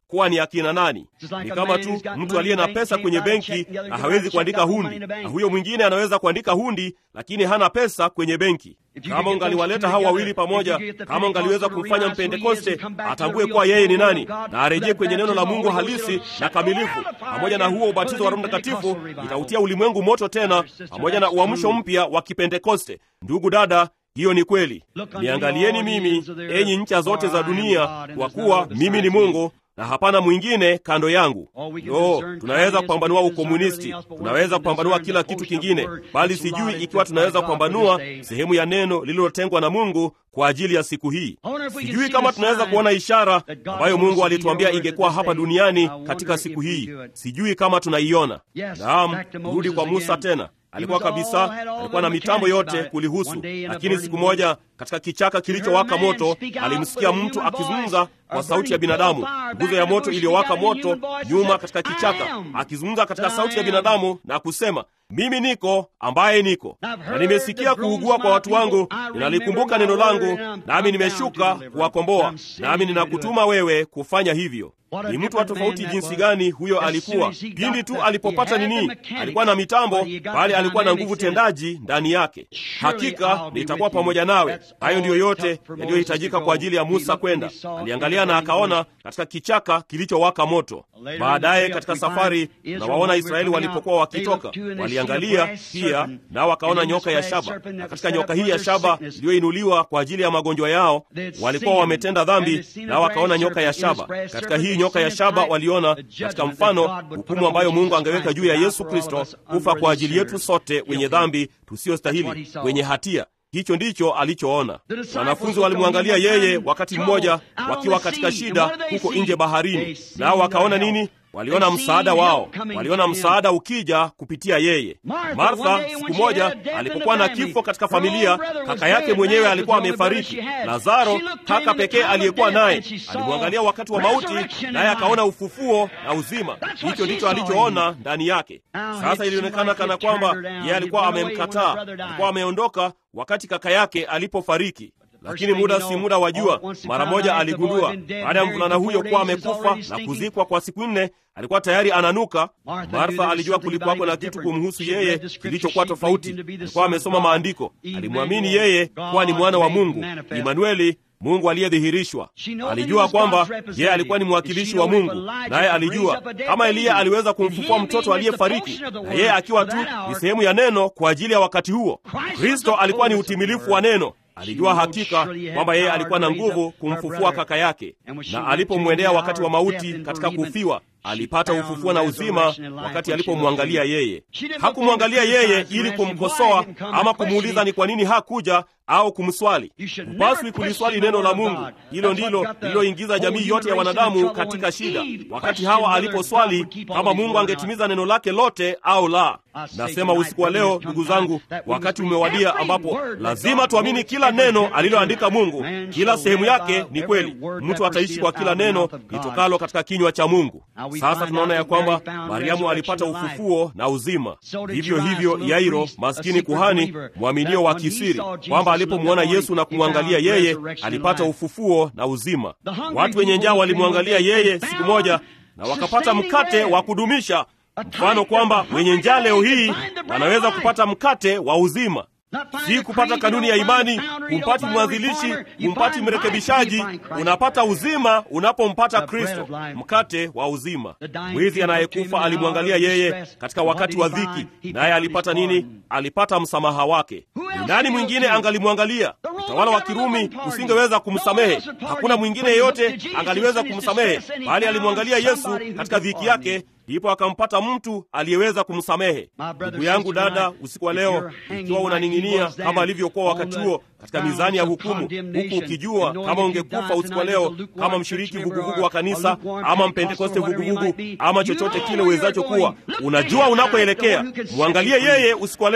kuwa ni akina nani. Ni kama tu mtu aliye na pesa kwenye benki na hawezi kuandika hundi, na huyo mwingine anaweza kuandika hundi, lakini hana pesa kwenye benki. Kama ungaliwaleta hao wawili pamoja, kama ungaliweza kumfanya Mpentekoste atambue kuwa yeye ni nani na arejee kwenye neno la Mungu halisi na kamilifu, pamoja na huo ubatizo wa Roho Mtakatifu, itautia ulimwengu moto tena, pamoja na uamsho mpya wa Kipentekoste. Ndugu dada, hiyo ni kweli. Niangalieni mimi, enyi ncha zote za dunia, kwa kuwa mimi ni Mungu na hapana mwingine kando yangu. Yo, tunaweza kupambanua ukomunisti, tunaweza kupambanua kila kitu kingine, bali sijui ikiwa tunaweza kupambanua sehemu ya neno lililotengwa na Mungu kwa ajili ya siku hii. Sijui kama tunaweza kuona ishara ambayo Mungu alituambia ingekuwa hapa duniani katika siku hii. Sijui kama tunaiona. Naam, rudi kwa Musa tena alikuwa kabisa, alikuwa na mitambo yote kulihusu, lakini siku moja katika kichaka kilichowaka moto alimsikia mtu akizungumza kwa sauti ya binadamu, nguzo ya moto iliyowaka moto nyuma katika kichaka, akizungumza katika sauti ya binadamu na kusema, mimi niko ambaye niko, na nimesikia kuugua kwa watu wangu, ninalikumbuka neno langu, nami nimeshuka kuwakomboa, nami ninakutuma wewe kufanya hivyo. Ni mtu wa tofauti jinsi gani huyo alikuwa! Pindi tu alipopata nini, alikuwa na mitambo, bali alikuwa na nguvu tendaji ndani yake. Hakika nitakuwa pamoja nawe. Hayo ndiyo yote yaliyohitajika kwa ajili ya Musa kwenda. Aliangalia na akaona katika kichaka kilichowaka moto. Baadaye katika safari, na waona Israeli walipokuwa wakitoka, waliangalia pia nao wakaona nyoka ya shaba, na katika nyoka hii ya shaba iliyoinuliwa kwa ajili ya magonjwa yao, walikuwa wametenda dhambi, nao wakaona nyoka ya shaba. Katika hii nyoka ya shaba waliona katika mfano hukumu ambayo Mungu angeweka juu ya Yesu Kristo kufa kwa ajili yetu sote wenye dhambi tusiyostahili, wenye hatia. Hicho ndicho alichoona. Wanafunzi walimwangalia yeye wakati mmoja wakiwa katika shida huko nje baharini, nao wakaona nini? Waliona msaada wao, waliona msaada ukija kupitia yeye. Martha siku moja alipokuwa na kifo katika familia, kaka yake mwenyewe alikuwa amefariki. Lazaro, kaka pekee aliyekuwa naye, alimwangalia wakati wa mauti, naye akaona ufufuo na uzima. Hicho ndicho alichoona ndani yake. Sasa ilionekana kana kwamba yeye alikuwa amemkataa, alikuwa ameondoka wakati kaka yake alipofariki lakini muda si muda wa jua, mara moja aligundua baada ya mvulana huyo kuwa amekufa na kuzikwa kwa siku nne, alikuwa tayari ananuka. Martha alijua kulikuwako na kitu kumhusu yeye kilichokuwa tofauti. Alikuwa amesoma maandiko, alimwamini yeye kuwa ni mwana wa Mungu, Imanueli, Mungu aliyedhihirishwa. Alijua kwamba yeye alikuwa ni mwakilishi wa Mungu, naye alijua kama Eliya aliweza kumfufua mtoto aliyefariki, na yeye akiwa tu ni sehemu ya neno kwa ajili ya wakati huo. Kristo alikuwa ni utimilifu wa neno. Alijua hakika kwamba yeye alikuwa na nguvu kumfufua kaka yake, na alipomwendea wakati wa mauti katika kufiwa, alipata ufufuo na uzima wakati alipomwangalia yeye. Hakumwangalia yeye ili kumkosoa ama kumuuliza ni kwa nini hakuja au kumswali. Hupaswi kuliswali neno la Mungu. Hilo ndilo lililoingiza jamii yote ya wanadamu katika shida, wakati Hawa aliposwali kama Mungu angetimiza neno lake lote au la. Nasema usiku wa leo, ndugu zangu, wakati umewadia ambapo lazima tuamini kila neno aliloandika Mungu. Kila sehemu yake ni kweli. Mtu ataishi kwa kila neno litokalo katika kinywa cha Mungu. Sasa tunaona ya kwamba Mariamu alipata ufufuo na uzima, vivyo hivyo Yairo, maskini kuhani mwaminio wa kisiri, kwamba alipomwona Yesu na kumwangalia yeye alipata ufufuo na uzima. Watu wenye njaa walimwangalia yeye siku moja na wakapata mkate wa kudumisha, mfano kwamba wenye njaa leo hii wanaweza kupata mkate wa uzima si kupata kanuni ya imani, kumpati mwanzilishi, kumpati mrekebishaji. Unapata uzima unapompata Kristo, mkate wa uzima. Mwizi anayekufa alimwangalia yeye katika wakati wa dhiki, naye alipata nini? Alipata msamaha wake. Ni nani mwingine angalimwangalia? Utawala wa Kirumi usingeweza kumsamehe. Hakuna mwingine yeyote angaliweza kumsamehe, bali alimwangalia Yesu katika dhiki yake ndipo akampata mtu aliyeweza kumsamehe. Ndugu yangu, dada, usiku wa leo, ikiwa unaning'inia kama alivyokuwa wakati huo katika mizani ya hukumu, huku ukijua kama ungekufa usiku wa leo kama mshiriki vuguvugu wa kanisa ama mpentekoste vuguvugu ama chochote kile uwezacho kuwa, unajua unakoelekea. Mwangalie yeye usiku wa leo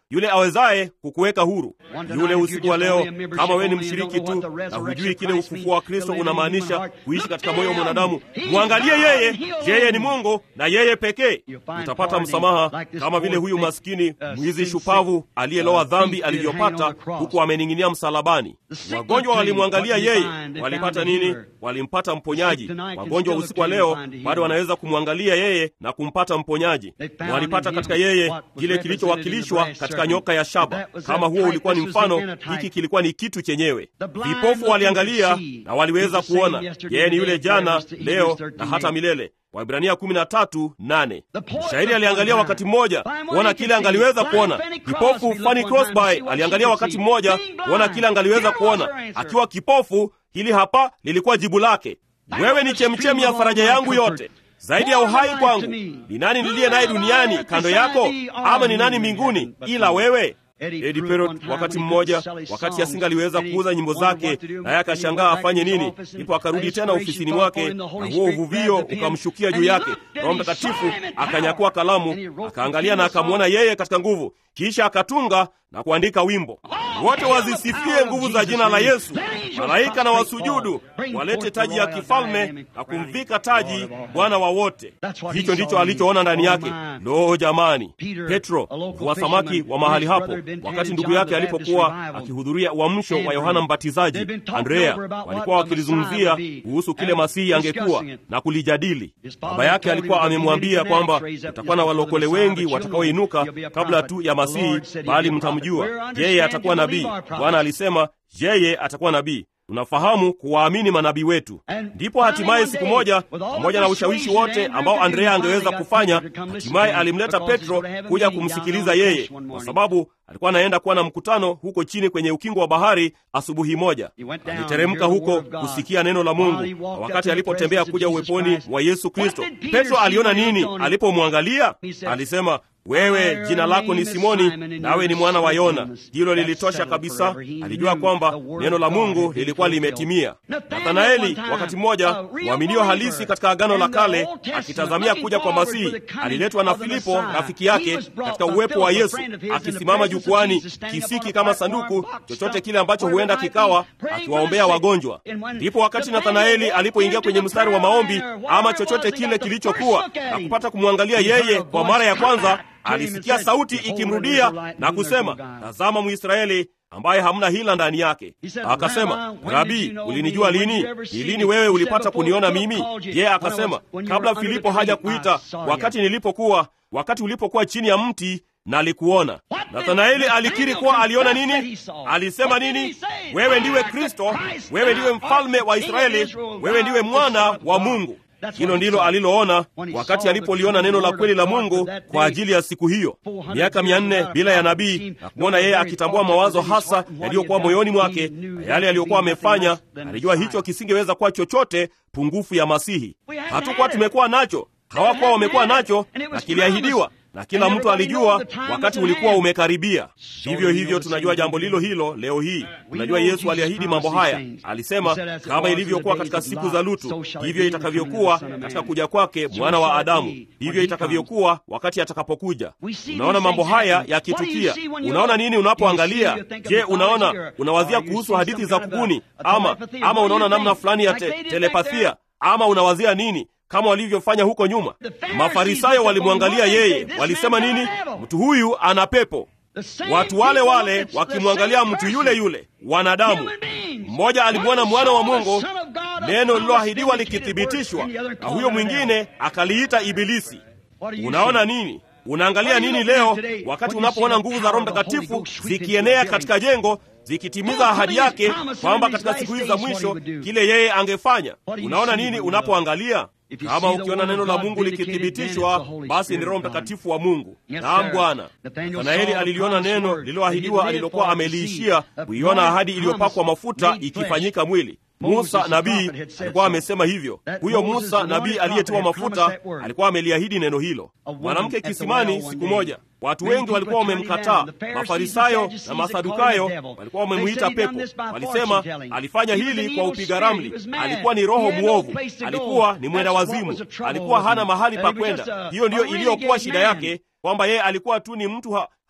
yule awezaye kukuweka huru. Yule usiku wa leo, kama wewe ni mshiriki tu na hujui kile ufufuo wa Kristo unamaanisha kuishi katika moyo wa mwanadamu, mwangalie yeye. Yeye ni Mungu na yeye pekee. Utapata msamaha kama vile huyu maskini mwizi shupavu aliyeloa dhambi alivyopata huku amening'inia msalabani. Wagonjwa walimwangalia yeye, walipata nini? Walimpata mponyaji. Wagonjwa usiku wa leo bado wanaweza kumwangalia yeye na kumpata mponyaji. Walipata katika yeye kile kilichowakilishwa katika nyoka ya shaba. Kama huo ulikuwa ni mfano, hiki kilikuwa ni kitu chenyewe. Vipofu waliangalia na waliweza kuona. Yeye ni yule jana, leo na hata milele. Waibrania 13:8. Mshairi aliangalia wakati mmoja kuona kile angaliweza kuona. Kipofu Fanny Crosby aliangalia wakati mmoja kuona kile angaliweza kuona. Akiwa kipofu, hili hapa lilikuwa jibu lake: wewe ni chemchemi ya faraja yangu yote, zaidi ya uhai kwangu. Ni nani niliye naye duniani kando yako, ama ni nani mbinguni ila wewe? Eddie Perot wakati mmoja, wakati asingaliweza kuuza nyimbo zake, naye akashangaa afanye nini, ndipo akarudi tena ofisini mwake, na huo uvuvio ukamshukia juu yake. Roho Mtakatifu akanyakua kalamu, akaangalia na akamwona yeye katika nguvu, kisha akatunga na kuandika wimbo, wote wazisifie nguvu za jina la Yesu, malaika na wasujudu, walete taji ya kifalme na kumvika taji Bwana wa wote. Hicho ndicho alichoona ndani yake. Lo, jamani! Petro mvua samaki wa mahali hapo, wakati ndugu yake alipokuwa akihudhuria uamsho wa Yohana Mbatizaji, Andrea, walikuwa wakilizungumzia kuhusu kile Masihi angekuwa na kulijadili. Baba yake alikuwa amemwambia kwamba utakuwa na walokole wengi watakaoinuka kabla tu ya Masihi, bali mtamjua yeye atakuwa nabii. Bwana alisema yeye atakuwa nabii. Tunafahamu kuwaamini manabii wetu. Ndipo hatimaye siku moja, pamoja na ushawishi wote ambao Andrea angeweza kufanya, hatimaye alimleta Petro kuja kumsikiliza yeye, kwa sababu alikuwa anaenda kuwa na mkutano huko chini kwenye ukingo wa bahari. Asubuhi moja aliteremka huko kusikia neno la Mungu, na wakati alipotembea kuja uweponi wa Yesu Kristo, Petro aliona nini alipomwangalia? Alisema, wewe jina lako ni Simoni, nawe ni mwana wa Yona. Hilo lilitosha kabisa. Alijua kwamba neno la Mungu lilikuwa limetimia. Nathanaeli, wakati mmoja mwaminio halisi katika Agano la Kale, akitazamia kuja kwa Masihi, aliletwa na Filipo rafiki yake katika uwepo wa Yesu, akisimama jukwani, kisiki kama sanduku, chochote kile ambacho huenda kikawa, akiwaombea wagonjwa. Ndipo wakati Nathanaeli alipoingia kwenye mstari wa maombi, ama chochote kile kilichokuwa, na kupata kumwangalia yeye kwa mara ya kwanza alisikia sauti ikimrudia na kusema, tazama Mwisraeli ambaye hamna hila ndani yake. Akasema, Rabi, ulinijua lini? Ni lini wewe ulipata kuniona mimi? Yeye akasema, kabla Filipo haja kuita, wakati nilipokuwa, wakati ulipokuwa chini ya mti nalikuona. Nathanaeli alikiri kuwa aliona nini? Alisema nini? Wewe ndiwe Kristo, wewe ndiwe mfalme wa Israeli, wewe ndiwe mwana wa Mungu. Hilo ndilo aliloona wakati alipoliona neno la kweli la Mungu kwa ajili ya siku hiyo, miaka mia nne bila ya nabii, na kumwona yeye akitambua mawazo hasa yaliyokuwa moyoni mwake na yale aliyokuwa amefanya. Alijua hicho kisingeweza kuwa chochote pungufu ya Masihi. Hatukuwa tumekuwa nacho, hawakuwa wamekuwa nacho, na kiliahidiwa na kila mtu alijua wakati ulikuwa umekaribia. Vivyo hivyo tunajua jambo lilo hilo leo hii. Tunajua Yesu aliahidi mambo haya, alisema kama ilivyokuwa katika siku za Lutu, hivyo itakavyokuwa katika kuja kwake mwana wa Adamu, hivyo itakavyokuwa wakati atakapokuja. Unaona mambo haya yakitukia. Unaona nini unapoangalia? Je, unaona unawazia kuhusu hadithi za kubuni, ama ama unaona namna fulani ya te, telepathia, ama unawazia nini kama walivyofanya huko nyuma. Mafarisayo walimwangalia yeye, walisema nini? Mtu huyu ana pepo. Watu wale wale wakimwangalia mtu yule yule, wanadamu. Mmoja alimwona mwana wa Mungu, neno lililoahidiwa likithibitishwa, na huyo mwingine akaliita Ibilisi. Unaona nini? Unaangalia nini leo, wakati unapoona nguvu za Roho Mtakatifu zikienea katika jengo zikitimiza ahadi yake kwamba katika siku hizi za mwisho kile yeye angefanya? Unaona nini unapoangalia? Kama ukiona neno la Mungu likithibitishwa, basi ni Roho Mtakatifu wa Mungu. Naam, Bwana. Nathanaeli aliliona neno lililoahidiwa alilokuwa ameliishia kuiona ahadi iliyopakwa mafuta ikifanyika mwili. Musa nabii alikuwa amesema hivyo. Huyo Musa nabii aliyetiwa mafuta alikuwa ameliahidi neno hilo. Mwanamke kisimani siku moja, watu wengi walikuwa wamemkataa. Mafarisayo na Masadukayo walikuwa wamemwita pepo. Walisema alifanya hili kwa upiga ramli, alikuwa ni roho mwovu, alikuwa ni mwenda wazimu, alikuwa hana mahali pa kwenda. Hiyo ndiyo iliyokuwa shida yake, kwamba yeye alikuwa tu ni mtu ha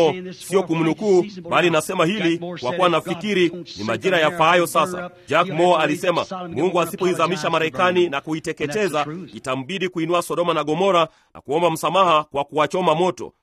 Moore, sio kumnukuu, bali nasema hili kwa kuwa nafikiri ni majira yafaayo sasa. Jack Moore alisema Mungu asipoizamisha Marekani na kuiteketeza, itambidi kuinua Sodoma na Gomora na kuomba msamaha kwa kuwachoma moto.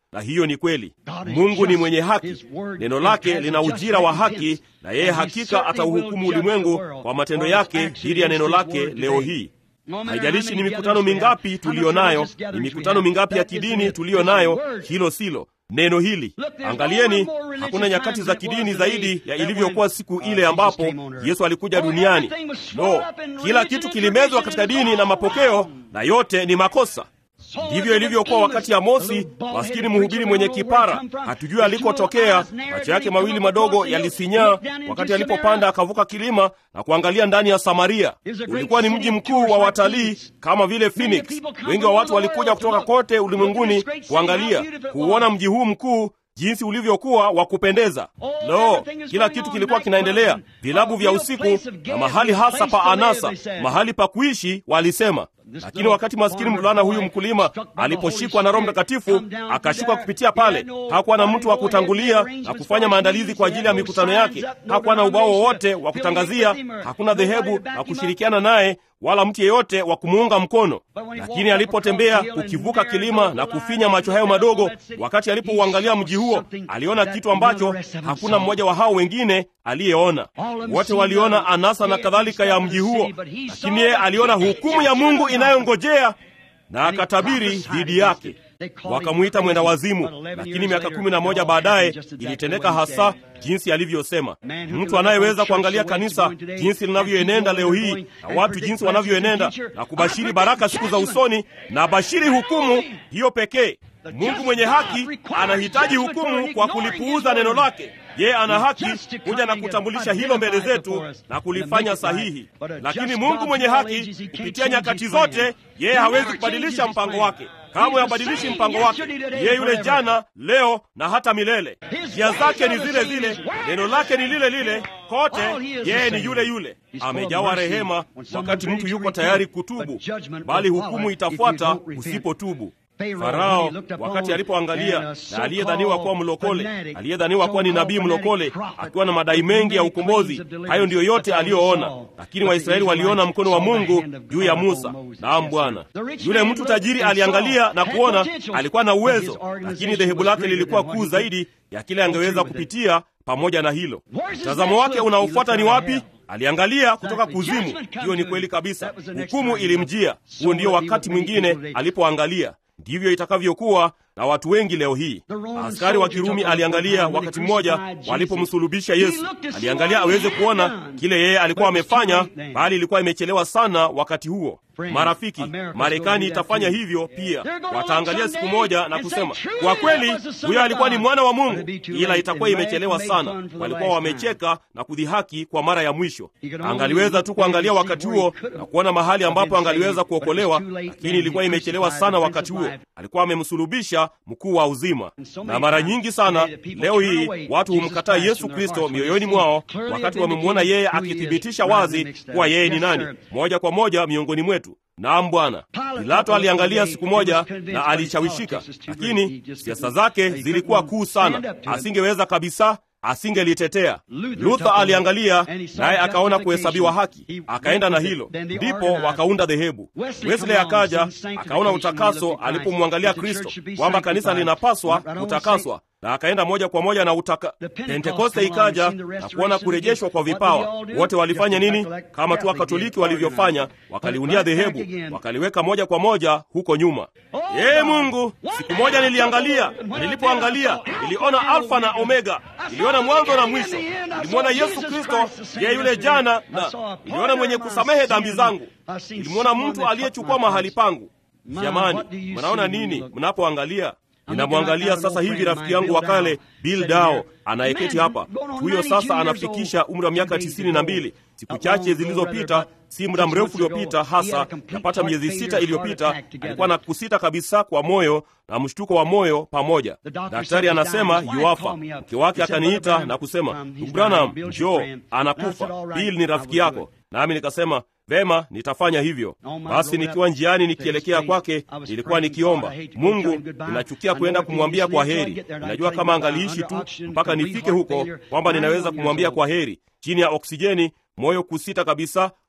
na hiyo ni kweli. Mungu ni mwenye haki, neno lake lina ujira wa haki, na yeye hakika atauhukumu ulimwengu kwa matendo yake dhidi ya neno lake leo hii. Haijalishi ni mikutano mingapi tuliyo nayo, ni mikutano mingapi ya kidini tuliyo nayo, hilo silo neno hili. Angalieni, hakuna nyakati za kidini zaidi ya ilivyokuwa siku ile ambapo Yesu alikuja duniani. No, kila kitu kilimezwa katika dini na mapokeo, na yote ni makosa. Ndivyo ilivyokuwa wakati Amosi, maskini mhubiri mwenye kipara, hatujui alikotokea. Macho yake mawili madogo yalisinyaa wakati alipopanda akavuka kilima na kuangalia ndani ya Samaria. Ulikuwa ni mji mkuu wa watalii kama vile Phoenix. Wengi wa watu walikuja kutoka kote ulimwenguni kuangalia, kuuona mji huu mkuu jinsi ulivyokuwa wa kupendeza. Lo, kila kitu kilikuwa kinaendelea, vilabu vya usiku na mahali hasa pa anasa, mahali pa kuishi, walisema. Lakini wakati maskini mvulana huyu mkulima aliposhikwa na Roho Mtakatifu akashuka kupitia pale, hakuwa na mtu wa kutangulia na kufanya maandalizi kwa ajili ya mikutano yake. Hakuwa na ubao wowote wa kutangazia, hakuna dhehebu la kushirikiana naye wala mtu yeyote wa kumuunga mkono. Lakini alipotembea ukivuka kilima na kufinya macho hayo madogo, wakati alipouangalia mji huo, aliona kitu ambacho hakuna mmoja wa hao wengine aliyeona. Wote waliona anasa na kadhalika ya mji huo, lakini yeye aliona hukumu ya Mungu inayongojea na akatabiri dhidi yake. Wakamwita mwenda wazimu, lakini miaka kumi na moja baadaye ilitendeka hasa jinsi alivyosema. Mtu anayeweza kuangalia kanisa jinsi linavyoenenda leo hii na watu jinsi wanavyoenenda na kubashiri baraka siku za usoni na bashiri hukumu hiyo pekee. Mungu mwenye haki anahitaji hukumu kwa kulipuuza neno lake. Yeye ana haki kuja na kutambulisha hilo mbele zetu na kulifanya sahihi, lakini Mungu mwenye haki kupitia nyakati zote, yeye hawezi kubadilisha mpango wake. Kamwe habadilishi mpango wake. Yeye yule jana, leo na hata milele. Njia zake ni zile zile, neno lake ni lile lile kote. Yeye ni yule yule, amejawa rehema wakati mtu yuko tayari kutubu, bali hukumu itafuata usipotubu. Farao wakati alipoangalia na aliyedhaniwa kuwa mlokole, aliyedhaniwa kuwa ni nabii mlokole, akiwa na madai mengi ya ukombozi, hayo ndiyo yote aliyoona. Lakini Waisraeli waliona mkono wa Mungu juu ya Musa. Naam, Bwana. Yule mtu tajiri aliangalia na kuona alikuwa na uwezo, lakini dhehebu lake lilikuwa kuu zaidi ya kile angeweza kupitia. Pamoja na hilo, mtazamo wake unaofuata ni wapi? Aliangalia kutoka kuzimu. Hiyo ni kweli kabisa, hukumu ilimjia. Huo ndio wakati mwingine alipoangalia Ndivyo itakavyokuwa na watu wengi leo hii. Askari wa Kirumi aliangalia wakati mmoja walipomsulubisha Yesu, aliangalia aweze kuona kile yeye alikuwa amefanya, bali ilikuwa imechelewa sana wakati huo. Marafiki, Marekani itafanya hivyo pia. Wataangalia siku moja na kusema, kwa kweli huyo alikuwa ni mwana wa Mungu, ila itakuwa imechelewa sana. Walikuwa wamecheka na kudhihaki kwa mara ya mwisho. Angaliweza tu kuangalia wakati huo na kuona mahali ambapo angaliweza kuokolewa, lakini ilikuwa imechelewa sana wakati huo. Alikuwa amemsulubisha mkuu wa uzima. Na mara nyingi sana leo hii watu humkataa Yesu Kristo mioyoni mwao, wakati wamemwona yeye akithibitisha wazi kuwa yeye ni nani, moja kwa moja miongoni mwetu. Naam, Bwana. Pilato aliangalia siku moja na alishawishika, lakini siasa zake zilikuwa kuu sana, asingeweza kabisa asingelitetea. Luther aliangalia naye akaona kuhesabiwa haki, akaenda na hilo, ndipo wakaunda dhehebu. Wesley akaja akaona utakaso alipomwangalia Kristo, kwamba kanisa linapaswa kutakaswa na akaenda moja kwa moja na utaka. Pentekoste ikaja na kuona kurejeshwa kwa vipawa. Wote walifanya nini? Kama tu Wakatoliki walivyofanya, wakaliundia dhehebu, wakaliweka moja kwa moja huko nyuma. Ee Mungu, siku moja niliangalia, na nilipoangalia niliona Alfa na Omega, niliona mwanzo na mwisho. Nilimwona Yesu Kristo, yeye yule jana, na niliona mwenye kusamehe dhambi zangu. Nilimwona mtu aliyechukua mahali pangu. Jamani, mnaona nini mnapoangalia? Ninamwangalia sasa hivi rafiki yangu wa kale Bill Dao anayeketi hapa. Huyo sasa anafikisha umri wa miaka tisini na mbili. Siku chache zilizopita, si muda mrefu uliopita, hasa yapata miezi sita iliyopita, alikuwa na kusita kabisa kwa moyo na mshtuko wa moyo pamoja. Daktari anasema yuafa. Mke wake akaniita na kusema, ndugu Branham, njoo, anakufa. Bill ni rafiki yako. Nami nikasema Vema, nitafanya hivyo. Basi nikiwa njiani nikielekea kwake, nilikuwa nikiomba Mungu, ninachukia kwenda kumwambia kwa heri. Ninajua kama angaliishi tu mpaka nifike huko, kwamba ninaweza kumwambia kwa heri, chini ya oksijeni, moyo kusita kabisa,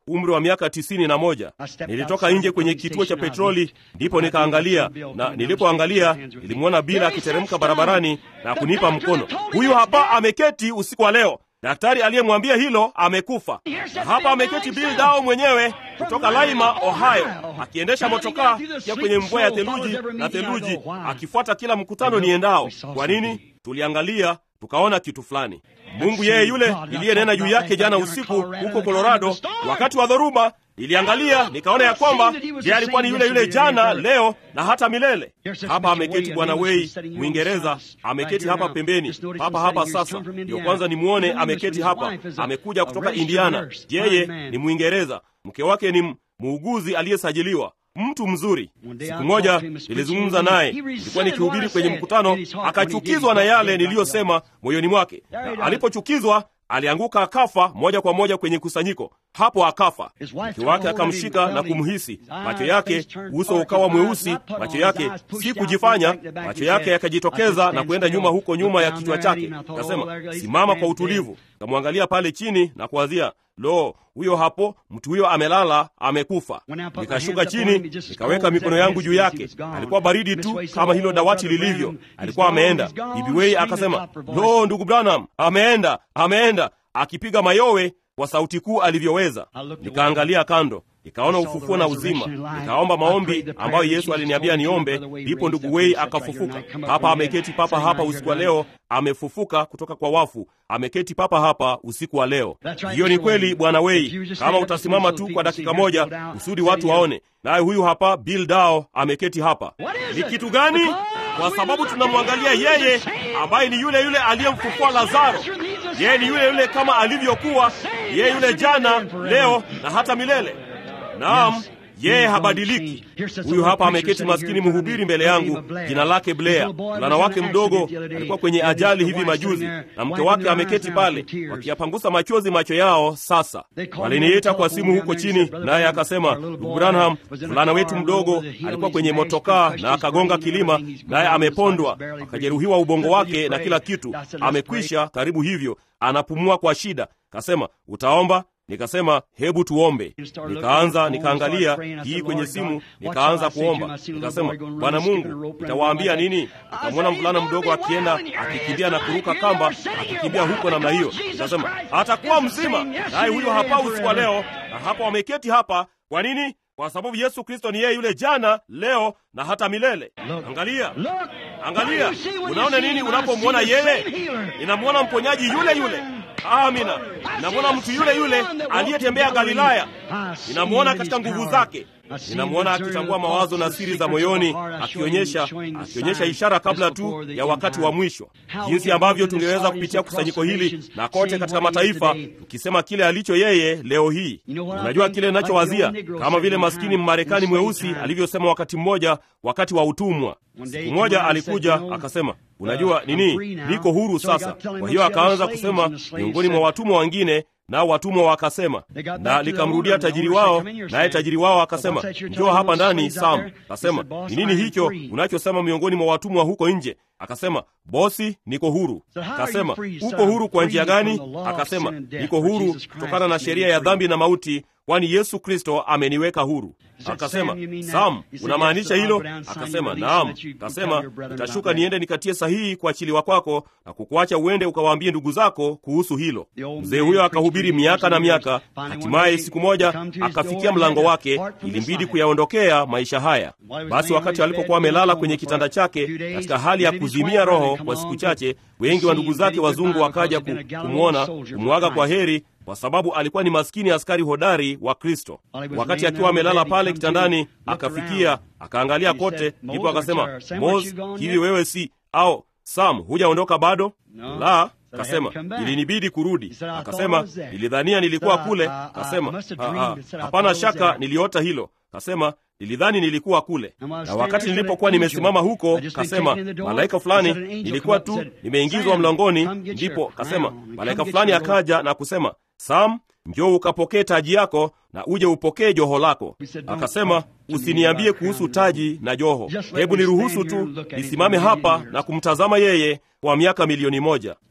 umri wa miaka tisini na moja. Nilitoka nje kwenye kituo cha petroli, ndipo nikaangalia, na nilipoangalia nilimwona Bila akiteremka barabarani na kunipa mkono. Huyu hapa ameketi usiku wa leo. Daktari aliyemwambia hilo amekufa, na hapa ameketi Bill Dao mwenyewe kutoka Laima, Ohio, akiendesha motokaa ya kwenye mvua ya theluji na theluji, akifuata kila mkutano niendao. Kwa nini? Tuliangalia tukaona kitu fulani. Mungu yeye yule niliyenena juu yake jana usiku huko Colorado wakati wa dhoruba, niliangalia nikaona ya kwamba yeye alikuwa ni yule yule jana, leo na hata milele. Hapa ameketi Bwana Wei Mwingereza, ameketi hapa pembeni, hapa hapa. Sasa ndio kwanza nimwone ameketi hapa, amekuja kutoka Indiana. Yeye ni Mwingereza, mke wake ni muuguzi aliyesajiliwa mtu mzuri. Siku moja nilizungumza naye, nilikuwa nikihubiri kwenye mkutano, akachukizwa na yale niliyosema moyoni mwake, na alipochukizwa alianguka akafa moja kwa moja kwenye kusanyiko hapo, akafa. Mke wake akamshika na kumhisi, macho yake, uso ukawa mweusi, macho yake si kujifanya, macho yake yakajitokeza na kwenda nyuma, huko nyuma ya kichwa chake. Akasema, simama kwa utulivu. Kamwangalia pale chini na kuwazia Lo, huyo hapo, mtu huyo amelala, amekufa. Nikashuka chini, nikaweka mikono yangu juu yake. Alikuwa baridi tu kama hilo dawati lilivyo. Alikuwa ameenda. Bibi Wei akasema, lo, ndugu Branham ameenda, ameenda, akipiga mayowe kwa sauti kuu alivyoweza. Nikaangalia kando, nikaona ufufuo na uzima, nikaomba maombi ambayo Yesu aliniambia niombe. Ndipo ndugu Wei akafufuka. Hapa ameketi papa hapa usiku wa leo, amefufuka kutoka kwa wafu, ameketi papa hapa usiku wa leo. Hiyo ni kweli, bwana Wei, kama utasimama tu kwa dakika moja kusudi watu waone. Naye huyu hapa Bill Dao ameketi hapa. Ni kitu gani? Kwa sababu tunamwangalia yeye ambaye ni yule yule aliyemfufua Lazaro. Yeye ni yule yule kama alivyokuwa, yeye yule jana, leo na hata milele. Naam, yeye habadiliki. Huyu hapa ameketi maskini mhubiri mbele yangu, jina lake Blair. Mvulana wake mdogo alikuwa kwenye ajali hivi majuzi, na mke wake ameketi pale wakiyapangusa machozi macho yao. Sasa waliniita kwa simu huko chini, naye akasema, ndugu Branham, mvulana wetu mdogo alikuwa kwenye motokaa na akagonga kilima, naye amepondwa, akajeruhiwa ubongo wake na kila kitu, amekwisha karibu hivyo, anapumua kwa shida. Kasema, utaomba Nikasema hebu tuombe. Nikaanza nikaangalia hii kwenye simu, nikaanza kuomba. Nikasema, Bwana Mungu, nitawaambia nini? Nikamwona mvulana mdogo akienda akikimbia na kuruka kamba, akikimbia huko namna hiyo. Nikasema atakuwa mzima, naye huyo hapa usiku wa leo, na hapa wameketi hapa. Kwa nini? Kwa sababu Yesu Kristo ni yeye yule jana, leo na hata milele. Angalia, angalia, unaona nini unapomwona yeye? Ninamwona mponyaji yule yule. Amina, ninamwona mtu yule yule aliyetembea Galilaya. Ninamwona katika nguvu zake. Ninamwona akitambua mawazo na siri za moyoni, akionyesha akionyesha ishara kabla tu ya wakati wa mwisho, jinsi ambavyo tungeweza kupitia kusanyiko hili na kote katika mataifa, tukisema kile alicho yeye leo hii. Unajua kile ninachowazia, kama vile maskini Mmarekani mweusi alivyosema wakati mmoja, wakati wa utumwa. Siku moja alikuja akasema, unajua nini, niko huru sasa. Kwa hiyo akaanza kusema miongoni mwa watumwa wengine nao watumwa wakasema, na likamrudia tajiri wao, naye tajiri wao akasema, njoo hapa ndani Sam. Akasema, ni nini hicho unachosema miongoni mwa watumwa huko nje? Akasema, bosi, niko huru. Akasema, uko huru kwa njia gani? Akasema, niko huru kutokana na sheria ya dhambi na mauti, kwani Yesu Kristo ameniweka huru. Akasema, Sam, unamaanisha hilo? Akasema, naam. Akasema, nitashuka niende nikatie sahihi kuachiliwa kwako na kukuacha uende ukawaambie ndugu zako kuhusu hilo. Mzee huyo akahubiri miaka na miaka, hatimaye siku moja akafikia mlango wake, ilimbidi kuyaondokea maisha haya. Basi wakati alipokuwa amelala kwenye kitanda chake katika hali ya kuzimia roho kwa siku chache, wengi wa ndugu zake wazungu wakaja kumwona, kumwaga kwa heri kwa sababu alikuwa ni maskini askari hodari wa Kristo. Wakati akiwa amelala pale kitandani, akafikia akaangalia kote, ndipo akasema, Mos, hivi wewe si au Sam, hujaondoka bado? La, Akasema ilinibidi kurudi. Akasema nilidhania nilikuwa kule. Akasema hapana shaka niliota hilo. Akasema nilidhani nilikuwa kule, na wakati nilipokuwa nimesimama huko, kasema malaika fulani, nilikuwa tu nimeingizwa mlangoni, ndipo kasema malaika fulani akaja na kusema, Sam, njoo ukapokee taji yako na uje upokee joho lako. Akasema usiniambie kuhusu taji na joho, hebu niruhusu tu nisimame hapa na kumtazama yeye kwa miaka milioni moja.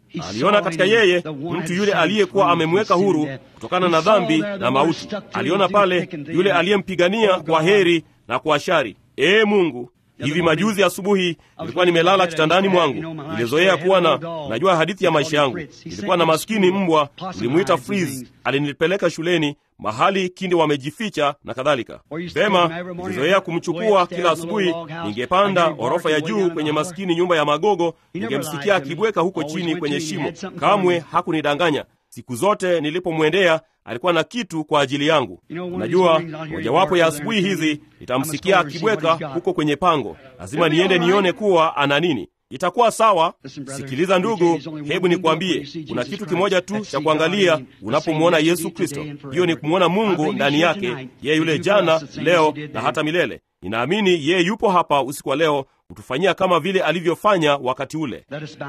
aliona katika yeye mtu yule aliyekuwa amemweka huru kutokana na dhambi na mauti. Aliona pale yule aliyempigania kwa heri na kwa shari. Ee Mungu, hivi majuzi asubuhi nilikuwa nimelala kitandani mwangu, nilizoea kuwa na, najua hadithi ya maisha yangu. Nilikuwa na maskini mbwa, tulimwita Freeze, alinipeleka shuleni mahali kindi wamejificha na kadhalika. Vema, nilizoea kumchukua kila asubuhi. Ningepanda ghorofa ya juu kwenye maskini nyumba ya magogo, ningemsikia akibweka huko chini kwenye shimo. Kamwe hakunidanganya. Siku zote nilipomwendea alikuwa na kitu kwa ajili yangu. Unajua, mojawapo ya asubuhi hizi nitamsikia akibweka huko kwenye pango. Lazima niende nione kuwa ana nini. Itakuwa sawa. Sikiliza ndugu, hebu nikwambie, kuna kitu kimoja tu cha kuangalia unapomwona Yesu Kristo. Hiyo ni kumwona Mungu ndani yake, yeye yule jana, leo na hata milele. Ninaamini yeye yupo hapa usiku wa leo kutufanyia kama vile alivyofanya wakati ule.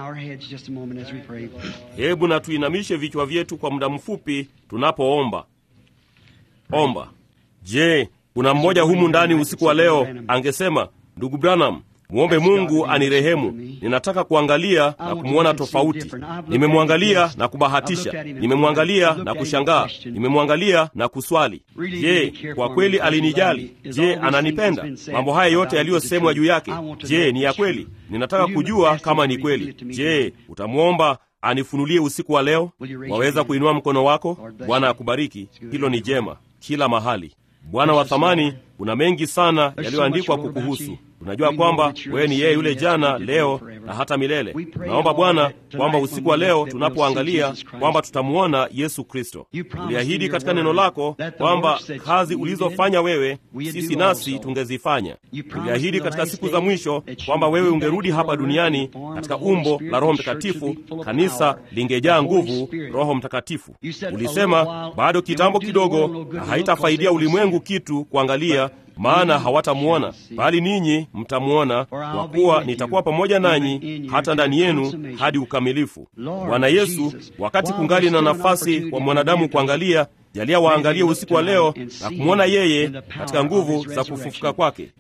Hebu na tuinamishe vichwa vyetu kwa muda mfupi tunapoomba. Omba. Je, kuna mmoja humu ndani usiku wa leo angesema, ndugu Branham, mwombe Mungu anirehemu. Ninataka kuangalia na kumwona tofauti. Nimemwangalia na kubahatisha, nimemwangalia na kushangaa, nimemwangalia na kuswali. Je, kwa kweli alinijali? Je, ananipenda? Mambo haya yote yaliyosemwa juu yake, je, ni ya kweli? Ninataka kujua kama ni kweli. Je, utamwomba anifunulie usiku wa leo? Waweza kuinua mkono wako. Bwana akubariki. Hilo ni jema kila mahali. Bwana wa thamani, kuna mengi sana yaliyoandikwa kukuhusu. Tunajua kwamba wewe ni yeye yule jana, leo na hata milele. Naomba Bwana kwamba usiku wa leo tunapoangalia kwamba tutamwona Yesu Kristo. Uliahidi katika neno lako kwamba kazi ulizofanya wewe, sisi nasi tungezifanya. Uliahidi katika siku za mwisho kwamba wewe ungerudi hapa duniani katika umbo la Roho Mtakatifu, kanisa lingejaa nguvu Roho Mtakatifu. Ulisema bado kitambo kidogo, na haitafaidia ulimwengu kitu kuangalia maana hawatamwona bali ninyi mtamwona, kwa kuwa nitakuwa pamoja nanyi hata ndani yenu hadi ukamilifu. Bwana Yesu, wakati kungali na nafasi kwa mwanadamu kuangalia, jalia waangalie usiku wa leo na kumwona yeye katika nguvu za kufufuka kwake.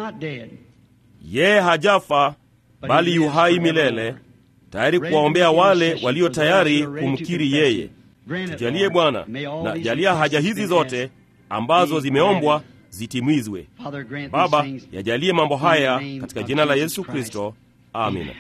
Yeye hajafa bali yu hai milele, tayari kuwaombea wale walio tayari kumkiri yeye. Tujalie Bwana, na jalia haja hizi zote ambazo zimeombwa zitimizwe. Baba, yajalie mambo haya katika jina la Yesu Kristo, amina.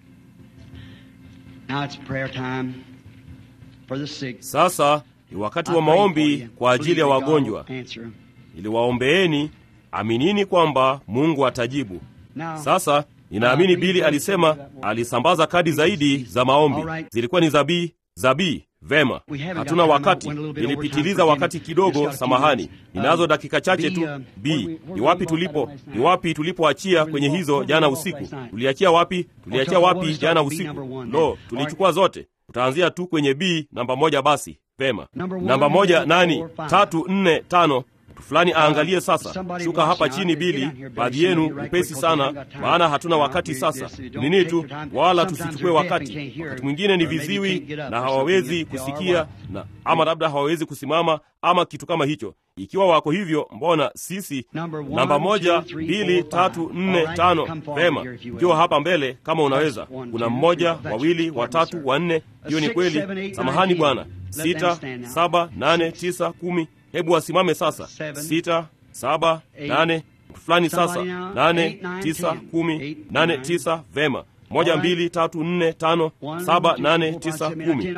Sasa ni wakati wa maombi kwa ajili ya wagonjwa. Niliwaombeeni, aminini kwamba Mungu atajibu. Sasa ninaamini Bili alisema alisambaza kadi zaidi za maombi, zilikuwa ni zabii zabii Vema, hatuna wakati. Nilipitiliza wakati kidogo, samahani. Ninazo dakika chache tu. B, ni wapi tulipo? Ni wapi tulipoachia kwenye hizo jana usiku? Tuliachia wapi? Tuliachia wapi jana usiku? Lo, tulichukua zote. Tutaanzia tu kwenye B namba moja. Basi vema, namba moja nani? Tatu, nne, tano fulani aangalie sasa. Shuka hapa chini, Bili, baadhi yenu upesi sana, maana hatuna wakati sasa. Nini tu, wala tusichukue wakati. Wakati mwingine ni viziwi na hawawezi kusikia na ama labda hawawezi kusimama ama kitu kama hicho. Ikiwa wako hivyo, mbona sisi namba moja, mbili, tatu, nne, tano. Vema, njoo hapa mbele kama unaweza. Kuna mmoja, wawili, watatu, wanne. Hiyo ni kweli. Samahani bwana. Sita, saba, nane, tisa, kumi. Hebu wasimame sasa. Sita, saba, nane, mtu fulani sasa. Nane, tisa, kumi, nane, tisa. Vema, moja, mbili, tatu, nne, tano, saba, nane, tisa, kumi.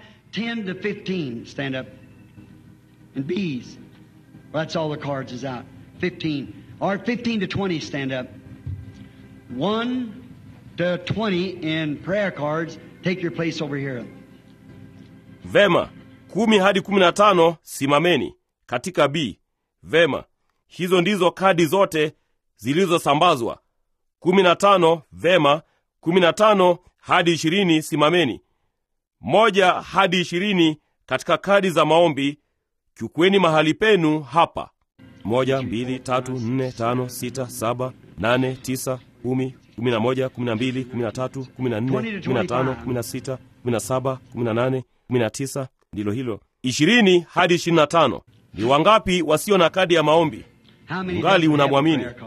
Vema, kumi hadi kumi na tano simameni katika B. Vema, hizo ndizo kadi zote zilizosambazwa. kumi na tano. Vema, kumi na tano hadi ishirini simameni. moja hadi ishirini katika kadi za maombi. Chukweni mahali penu hapa. moja, mbili, tatu, nne, tano, sita, saba, nane, tisa, kumi, kumi na moja, kumi na mbili, kumi na tatu, kumi na nne, kumi na tano, kumi na sita, kumi na saba, kumi na nane, kumi na tisa ndilo hilo. ishirini hadi ishirini na tano. Ni wangapi wasio na kadi ya maombi? Ungali unamwamini?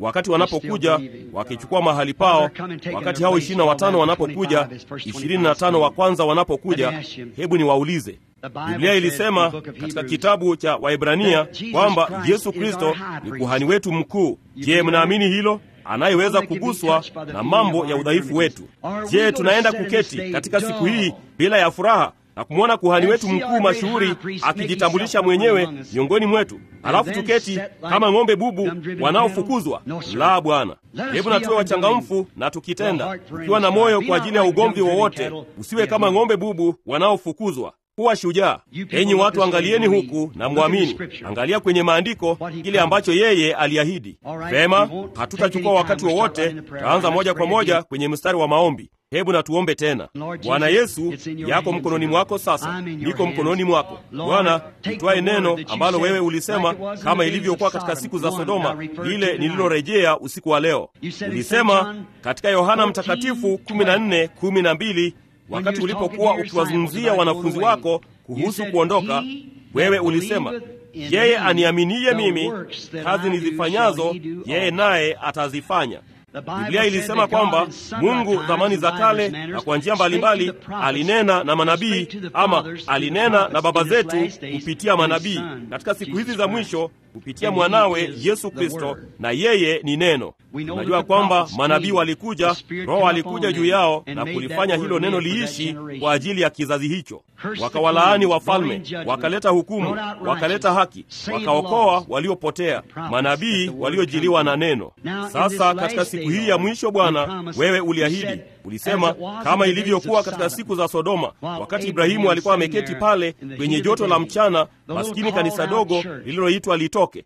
wakati wanapokuja wakichukua mahali pao, wakati hao ishirini na watano wanapokuja, ishirini na tano wa kwanza wanapokuja, hebu niwaulize. Biblia ilisema katika kitabu cha Waebrania kwamba Yesu Kristo ni kuhani wetu mkuu. Je, mnaamini hilo? anayeweza kuguswa na mambo ya udhaifu wetu. Je, tunaenda kuketi katika siku hii bila ya furaha na kumwona kuhani wetu mkuu mashuhuri akijitambulisha mwenyewe miongoni mwetu, halafu tuketi kama ng'ombe bubu wanaofukuzwa? La, Bwana, hebu na tuwe wachangamfu na tukitenda, ukiwa na moyo kwa ajili ya ugomvi wowote. Usiwe kama ng'ombe bubu wanaofukuzwa. Kuwa shujaa. Enyi watu, angalieni huku na mwamini. Angalia kwenye maandiko kile ambacho yeye aliahidi. Vema, hatutachukua wakati wowote, tutaanza moja kwa moja kwenye mstari wa maombi. Hebu na tuombe tena. Bwana Yesu, yako mkononi mwako sasa, niko mkononi mwako Bwana. Utwaye neno ambalo wewe ulisema, kama ilivyokuwa katika siku za Sodoma, lile nililorejea usiku wa leo. Ulisema katika Yohana Mtakatifu 14:12 wakati ulipokuwa ukiwazungumzia wanafunzi wako kuhusu kuondoka, wewe ulisema, yeye aniaminiye mimi, kazi nizifanyazo yeye naye atazifanya. Biblia ilisema kwamba Mungu zamani za kale na kwa njia mbalimbali alinena na manabii ama alinena na baba zetu kupitia manabii, katika siku hizi za mwisho kupitia mwanawe Yesu Kristo, na yeye ni neno. Unajua kwamba manabii walikuja, Roho alikuja juu yao na kulifanya hilo neno liishi kwa ajili ya kizazi hicho. Wakawalaani wafalme, wakaleta hukumu, wakaleta haki, wakaokoa waliopotea, manabii waliojiliwa na neno. Sasa katika siku hii ya mwisho, Bwana, wewe uliahidi, ulisema kama ilivyokuwa katika siku za Sodoma, wakati Ibrahimu alikuwa ameketi pale kwenye joto la mchana, maskini kanisa dogo lililoitwa litoke.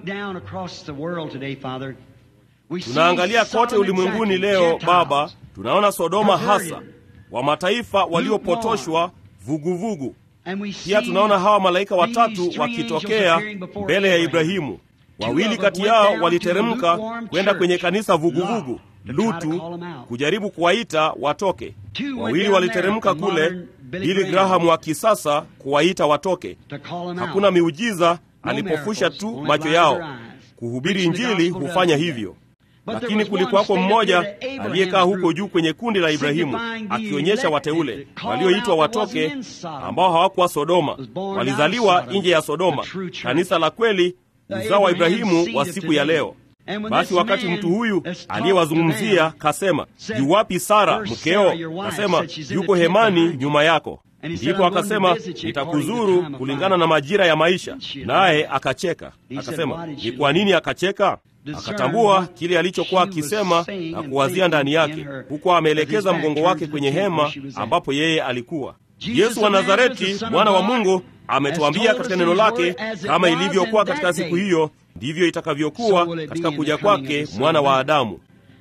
Tunaangalia kote ulimwenguni leo Baba, tunaona Sodoma hasa wa mataifa waliopotoshwa vuguvugu. Pia tunaona hawa malaika watatu wakitokea mbele ya Ibrahimu. Wawili kati yao waliteremka kwenda kwenye kanisa vuguvugu Lutu kujaribu kuwaita watoke. Wawili waliteremka kule, Billy Graham wa kisasa kuwaita watoke. Hakuna miujiza, alipofusha tu macho yao. Kuhubiri Injili hufanya hivyo. Lakini kulikuwako mmoja aliyekaa huko juu kwenye kundi la Ibrahimu, akionyesha wateule walioitwa watoke, ambao hawakuwa Sodoma, walizaliwa nje ya Sodoma, kanisa la kweli, uzao wa Ibrahimu wa siku ya leo. Basi wakati mtu huyu aliyewazungumzia kasema, yuwapi Sara mkeo? Kasema, yuko hemani nyuma yako. Ndipo akasema, nitakuzuru kulingana na majira ya maisha. Naye akacheka. Akasema, ni kwa nini akacheka? Akatambua kile alichokuwa akisema na kuwazia ndani yake, huku ameelekeza mgongo wake kwenye hema ambapo yeye alikuwa. Yesu wa Nazareti, mwana wa Mungu, ametuambia katika neno lake, kama ilivyokuwa katika siku hiyo, ndivyo itakavyokuwa katika kuja kwake mwana wa Adamu.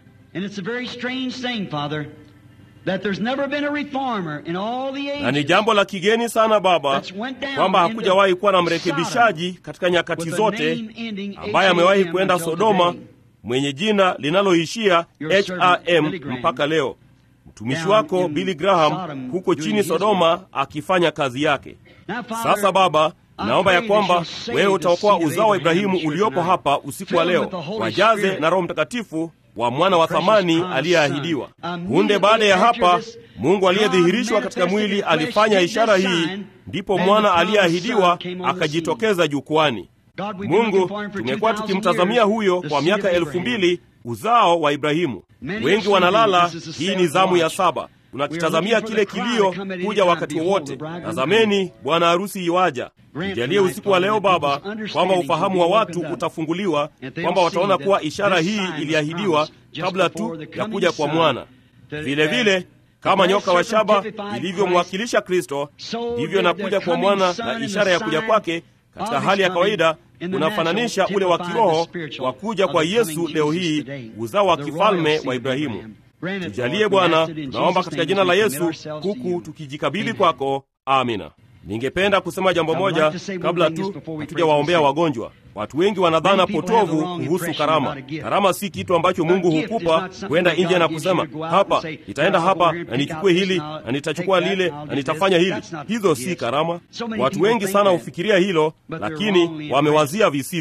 Na ni jambo la kigeni sana Baba, kwamba hakujawahi kuwa na mrekebishaji katika nyakati zote ambaye amewahi kwenda Sodoma mwenye jina linaloishia HRM mpaka leo. Mtumishi wako Billy Graham huko chini Sodoma akifanya kazi yake. Sasa Baba, naomba ya kwamba wewe utaokoa uzao wa Ibrahimu uliopo hapa usiku wa leo, wajaze na Roho Mtakatifu wa mwana wa thamani aliyeahidiwa. Punde baada ya hapa, Mungu aliyedhihirishwa katika mwili alifanya ishara hii, ndipo mwana aliyeahidiwa akajitokeza jukwani. Mungu, tumekuwa tukimtazamia huyo kwa miaka elfu mbili, uzao wa Ibrahimu. Wengi wanalala, hii ni zamu ya saba. Tunakitazamia kile kilio kuja wakati wowote. Tazameni, bwana harusi iwaja. Mjalie usiku wa leo Baba, kwamba ufahamu wa watu utafunguliwa, kwamba wataona kuwa ishara hii iliahidiwa kabla tu ya kuja kwa mwana. Vile vile kama nyoka wa shaba ilivyomwakilisha Kristo, ndivyo nakuja kwa mwana na ishara ya kuja kwake katika hali ya kawaida unafananisha ule wa kiroho wa kuja kwa Yesu leo hii, uzao wa kifalme wa Ibrahimu. Tujalie Bwana, tunaomba katika jina la Yesu, huku tukijikabidhi kwako. Amina. Ningependa kusema jambo moja kabla tu hatujawaombea wagonjwa. Watu wengi wanadhana potovu kuhusu karama. Karama si kitu ambacho Mungu hukupa kwenda nje na kusema hapa, nitaenda hapa na nichukue hili na nitachukua lile na nitafanya hili. Hizo si karama. Watu wengi sana hufikiria hilo, lakini wamewazia visivyo.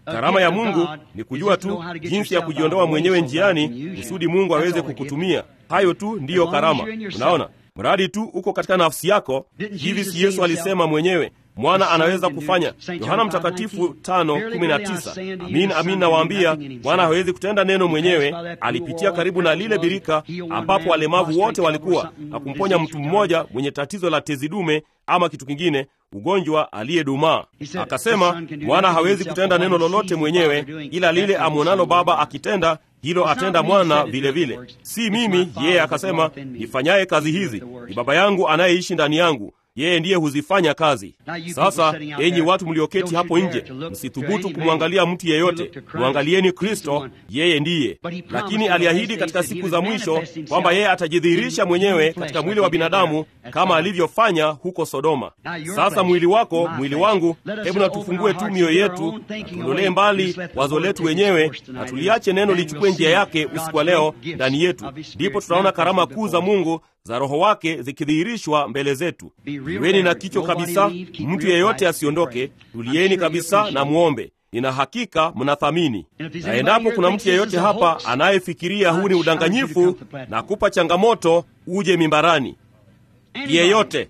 Karama ya Mungu ni kujua tu jinsi ya kujiondoa mwenyewe njiani kusudi Mungu aweze kukutumia. Hayo tu ndiyo karama. Unaona, mradi tu uko katika nafsi yako. Hivi si Yesu alisema mwenyewe mwana anaweza kufanya? Yohana Mtakatifu tano kumi na tisa. Amin, amin nawaambia, mwana hawezi kutenda neno mwenyewe. Alipitia karibu na lile birika ambapo walemavu wote walikuwa na kumponya mtu mmoja mwenye tatizo la tezi dume ama kitu kingine, ugonjwa aliyedumaa. Akasema mwana hawezi kutenda neno lolote mwenyewe, ila lile amwonalo Baba akitenda hilo atenda mwana vilevile vile. Si mimi, yeye akasema, nifanyaye kazi hizi ni Baba yangu anayeishi ndani yangu yeye ndiye huzifanya kazi. Sasa enyi watu mlioketi hapo nje, msithubutu kumwangalia mtu yeyote, mwangalieni Kristo, yeye ndiye. Lakini aliahidi katika siku za mwisho kwamba yeye atajidhihirisha mwenyewe katika mwili wa binadamu kama alivyofanya huko Sodoma. Sasa mwili wako, mwili wangu, hebu na tufungue tu mioyo yetu, tuondolee mbali wazo letu wenyewe, na tuliache neno lichukue njia yake usiku wa leo ndani yetu, ndipo tutaona karama kuu za Mungu za Roho wake zikidhihirishwa mbele zetu. Iweni na kicho kabisa, mtu yeyote asiondoke. Tulieni kabisa na muombe. Nina hakika mnathamini. Na endapo kuna mtu yeyote hapa anayefikiria huu ni udanganyifu na kupa changamoto, uje mimbarani, yeyote.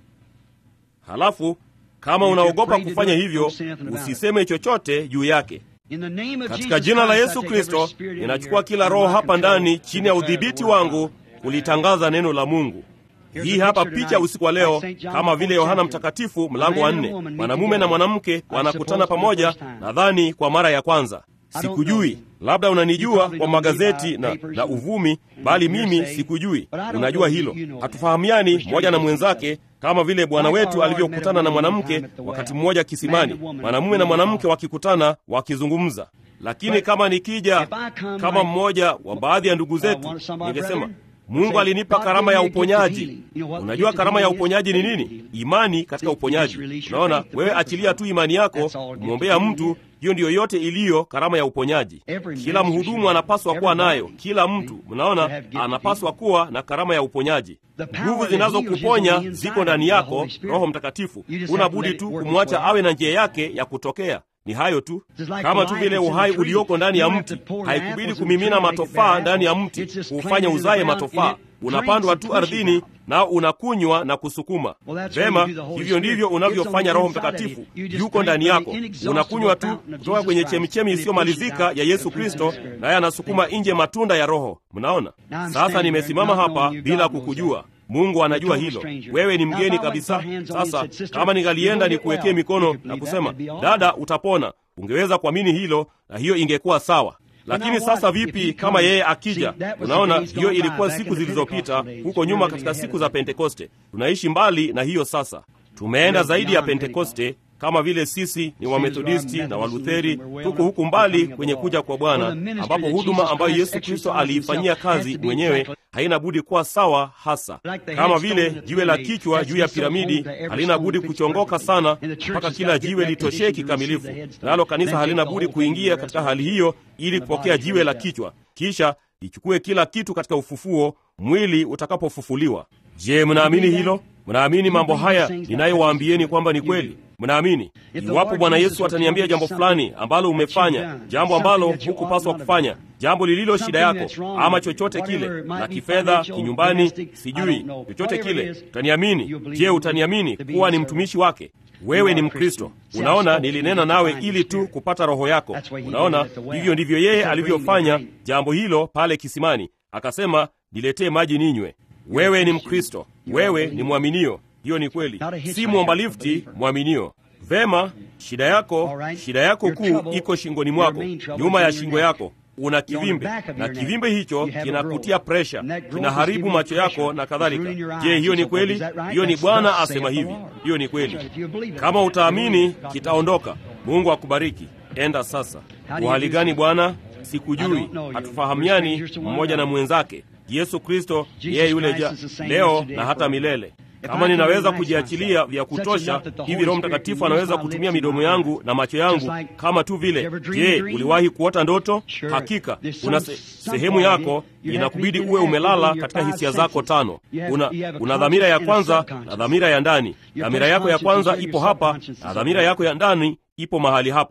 Halafu kama unaogopa kufanya hivyo, usiseme chochote juu yake. Katika jina la Yesu Kristo, ninachukua kila roho hapa ndani chini ya udhibiti wangu kulitangaza neno la Mungu. Hii hapa picha usiku wa leo, kama vile Yohana Mtakatifu mlango wa nne, mwanamume na mwanamke wanakutana pamoja, nadhani kwa mara ya kwanza. Sikujui, labda unanijua kwa magazeti na, na uvumi, bali mimi sikujui. Unajua hilo, hatufahamiani mmoja na mwenzake, kama vile Bwana wetu alivyokutana na mwanamke wakati mmoja kisimani, mwanamume na mwanamke wakikutana wakizungumza. Lakini kama nikija kama mmoja wa baadhi ya ndugu zetu, ningesema Mungu alinipa karama ya uponyaji. Unajua karama ya uponyaji ni nini? Imani katika uponyaji. Unaona, wewe achilia tu imani yako kumwombea mtu, hiyo ndiyo yote iliyo karama ya uponyaji. Kila mhudumu anapaswa kuwa nayo, kila mtu, mnaona, anapaswa kuwa na karama ya uponyaji. Nguvu zinazokuponya ziko ndani yako, Roho Mtakatifu. Una budi tu kumwacha awe na njia yake ya kutokea. Ni hayo tu, kama tu vile uhai ulioko ndani ya mti. Haikubidi kumimina matofaa ndani ya mti kuufanya uzaye matofaa. Unapandwa tu ardhini nao unakunywa na kusukuma. Vema, hivyo ndivyo unavyofanya Roho Mtakatifu. Yuko ndani yako, unakunywa tu kutoka kwenye chemichemi isiyomalizika ya Yesu Kristo, naye anasukuma nje matunda ya Roho. Mnaona? Sasa nimesimama hapa bila kukujua. Mungu anajua hilo. Wewe ni mgeni kabisa. Sasa kama ningalienda nikuwekee mikono na kusema dada, utapona, ungeweza kuamini hilo, na hiyo ingekuwa sawa. Lakini sasa vipi kama yeye akija? Unaona, hiyo ilikuwa siku zilizopita huko nyuma, katika siku za Pentekoste. Tunaishi mbali na hiyo sasa, tumeenda zaidi ya Pentekoste kama vile sisi ni Wamethodisti na Walutheri, tuko huku mbali kwenye kuja kwa Bwana, ambapo huduma ambayo Yesu Kristo aliifanyia kazi mwenyewe haina budi kuwa sawa hasa. Kama vile jiwe la kichwa juu ya piramidi halina budi kuchongoka sana mpaka kila jiwe litoshee kikamilifu, nalo kanisa halina budi kuingia katika hali hiyo ili kupokea jiwe la kichwa, kisha ichukue kila kitu katika ufufuo, mwili utakapofufuliwa. Je, mnaamini hilo? Mnaamini mambo haya ninayowaambieni kwamba ni kweli? Mnaamini? Iwapo Bwana Yesu ataniambia jambo fulani ambalo umefanya, jambo ambalo hukupaswa kufanya, jambo lililo shida yako, ama chochote kile, la kifedha, kinyumbani, sijui chochote kile, utaniamini? Je, utaniamini kuwa ni mtumishi wake? Wewe ni Mkristo. Unaona, nilinena nawe ili tu kupata roho yako. Unaona, hivyo ndivyo yeye alivyofanya jambo hilo pale kisimani, akasema, niletee maji ninywe. Wewe ni Mkristo, wewe ni mwaminio. Hiyo ni kweli, si mwomba lifti, mwaminio. Vema, shida yako, shida yako kuu iko shingoni mwako, nyuma ya shingo yako una kivimbe, na kivimbe hicho kinakutia presha, kinaharibu macho yako na kadhalika. Je, hiyo ni kweli? Hiyo ni Bwana asema hivi. Hiyo ni kweli. Kama utaamini, kitaondoka. Mungu akubariki. Enda sasa. Uhali gani Bwana? Sikujui, hatufahamiani mmoja na mwenzake. Yesu Kristo yeye yule ja leo na hata milele. Kama ninaweza kujiachilia vya kutosha hivi, Roho Mtakatifu anaweza kutumia midomo yangu na macho yangu kama tu vile. Je, uliwahi kuota ndoto? Hakika kuna se, sehemu yako inakubidi uwe umelala katika hisia zako tano. Una, una dhamira ya kwanza na dhamira ya ndani. Dhamira yako ya kwanza ipo hapa na dhamira yako ya ndani ipo mahali hapa.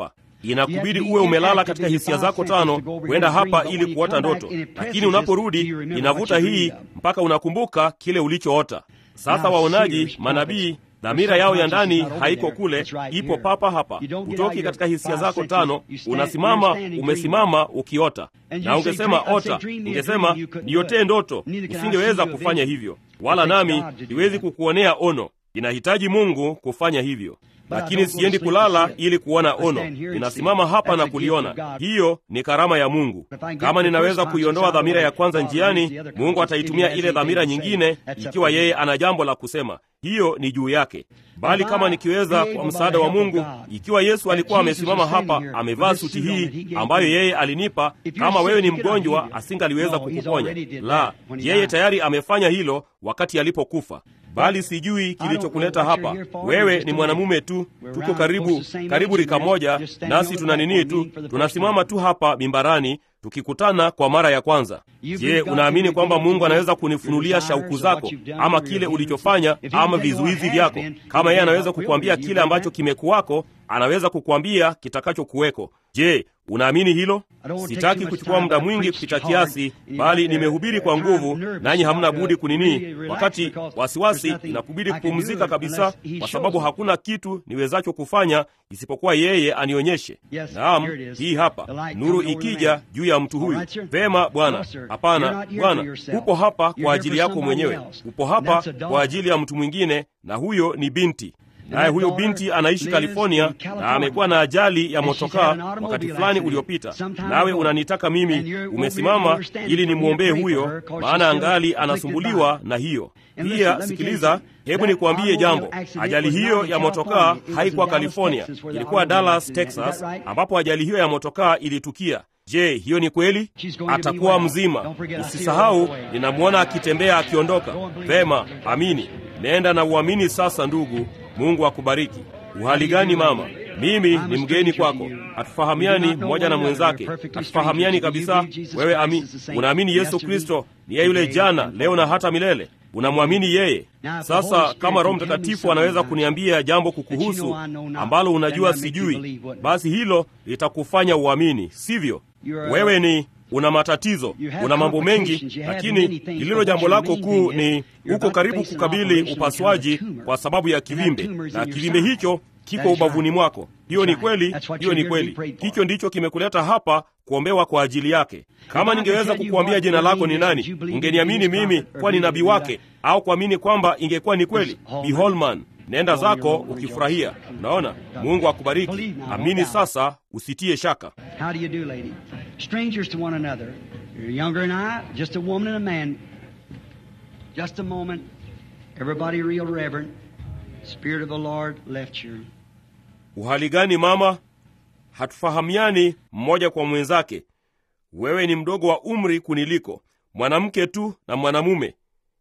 inakubidi uwe umelala katika hisia zako tano kwenda hapa ili kuota ndoto, lakini unaporudi inavuta hii mpaka unakumbuka kile ulichoota. Sasa waonaji, manabii dhamira yao ya ndani haiko kule, ipo papa hapa. Hutoki katika hisia zako tano, unasimama, umesimama ukiota. Na ungesema ota, ungesema niotee ndoto, usingeweza kufanya hivyo, wala nami siwezi kukuonea ono. Inahitaji Mungu kufanya hivyo, lakini siendi kulala ili kuona ono, ninasimama hapa na kuliona. Hiyo ni karama ya Mungu. Kama ninaweza kuiondoa dhamira ya kwanza njiani, Mungu ataitumia ile dhamira nyingine, ikiwa yeye ana jambo la kusema. Hiyo ni juu yake. Bali kama nikiweza, kwa msaada wa Mungu, ikiwa Yesu alikuwa amesimama hapa, amevaa suti hii ambayo yeye alinipa, kama wewe ni mgonjwa, asingaliweza kukuponya. La, yeye tayari amefanya hilo wakati alipokufa. Bali sijui kilichokuleta hapa. Wewe ni mwanamume tu, tuko karibu karibu rika moja, nasi tuna nini tu, tunasimama tu hapa mimbarani tukikutana kwa mara ya kwanza. Je, unaamini kwamba Mungu anaweza kunifunulia shauku zako ama kile ulichofanya ama vizuizi vyako? Kama yeye anaweza kukuambia kile ambacho kimekuwako, anaweza kukuambia kitakachokuweko. Je, unaamini hilo? Sitaki kuchukua muda mwingi kupita kiasi, bali nimehubiri kwa nguvu, nanyi hamna budi kunini. Wakati wasiwasi, inakubidi kupumzika kabisa, kwa sababu hakuna kitu niwezacho kufanya isipokuwa yeye anionyeshe. Naam, hii hapa nuru ikija juu ya mtu huyu. Vema Bwana. Hapana Bwana, upo hapa kwa ajili yako mwenyewe, upo hapa kwa ajili ya mtu mwingine, na huyo ni binti naye huyo binti anaishi California na amekuwa na ajali ya motokaa wakati fulani uliopita, nawe unanitaka mimi, umesimama ili nimwombee huyo, maana angali anasumbuliwa na hiyo pia. Sikiliza, hebu nikuambie jambo. Ajali hiyo ya motokaa haikuwa California, ilikuwa Dallas, Texas, ambapo ajali hiyo ya motokaa ilitukia. Je, hiyo ni kweli? Atakuwa mzima. Usisahau, ninamwona akitembea akiondoka. Vema, amini. Nenda na uamini sasa, ndugu. Mungu akubariki. Uhali gani mama? Mimi ni mgeni kwako, hatufahamiani mmoja na mwenzake, hatufahamiani kabisa. Wewe ami, unaamini Yesu Kristo ni yeye yule jana, leo na hata milele? Unamwamini yeye? Sasa kama Roho Mtakatifu anaweza kuniambia jambo kukuhusu ambalo unajua sijui, basi hilo litakufanya uamini, sivyo? Wewe ni una matatizo, una mambo mengi, lakini lililo jambo lako kuu ni uko karibu kukabili upasuaji kwa sababu ya kivimbe, na kivimbe hicho kiko ubavuni mwako. Hiyo ni kweli, hiyo ni kweli. Hicho ndicho kimekuleta hapa kuombewa kwa ajili yake. Kama ningeweza kukuambia jina lako ni nani, ungeniamini mimi kuwa ni nabii wake, au kuamini kwamba ingekuwa ni kweli. Bi Holman, nenda zako ukifurahia. Unaona, Mungu akubariki. Amini sasa, usitie shaka. How do you do, lady? Strangers to one another. You're younger than I, just a woman and a man. Just a moment. Everybody real reverent. Spirit of the Lord left you. Uhali gani mama? Hatufahamiani mmoja kwa mwenzake. Wewe ni mdogo wa umri kuniliko, mwanamke tu na mwanamume.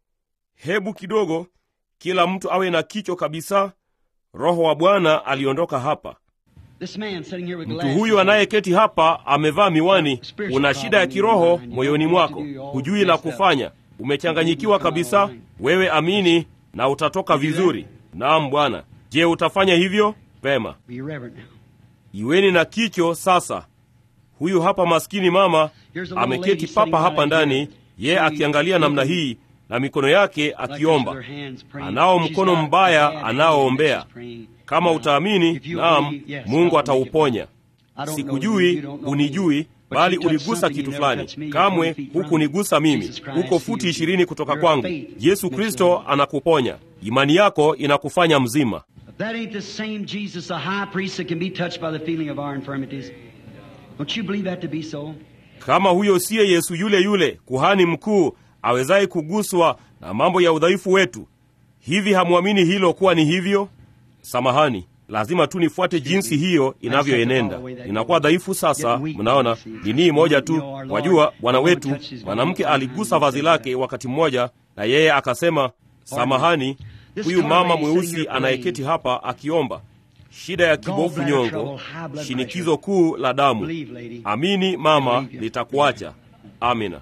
Hebu kidogo, kila mtu awe na kicho kabisa. Roho wa Bwana aliondoka hapa. This man sitting here with Mtu glasses huyu on. anayeketi hapa amevaa miwani. Una shida ya kiroho moyoni mwako, hujui la kufanya, umechanganyikiwa kabisa. Wewe amini na utatoka vizuri. Naam Bwana. Je, utafanya hivyo? Pema. Be reverent now. Iweni na kicho sasa. Huyu hapa maskini mama ameketi papa hapa ndani, ye akiangalia namna hii na mikono yake akiomba. Anao mkono mbaya anaoombea. Kama utaamini, naam, Mungu atauponya. Sikujui, unijui, bali uligusa kitu fulani. Kamwe hukunigusa mimi. Uko futi ishirini kutoka kwangu. Yesu Kristo anakuponya. Imani yako inakufanya mzima. If that ain't the same Jesus, the high priest that can be touched by the feeling of our infirmities. Don't you believe that to be so? Kama huyo siye Yesu yule yule kuhani mkuu awezaye kuguswa na mambo ya udhaifu wetu, hivi hamwamini hilo kuwa ni hivyo? Samahani, lazima tu nifuate jinsi hiyo inavyoenenda. Ninakuwa dhaifu sasa. Mnaona, ni nii moja tu. Wajua, Bwana wetu mwanamke aligusa vazi lake wakati mmoja, na yeye akasema, samahani. Huyu mama mweusi anayeketi hapa akiomba shida ya kibofu nyongo, shinikizo kuu la damu. Amini mama, litakuacha. Amina.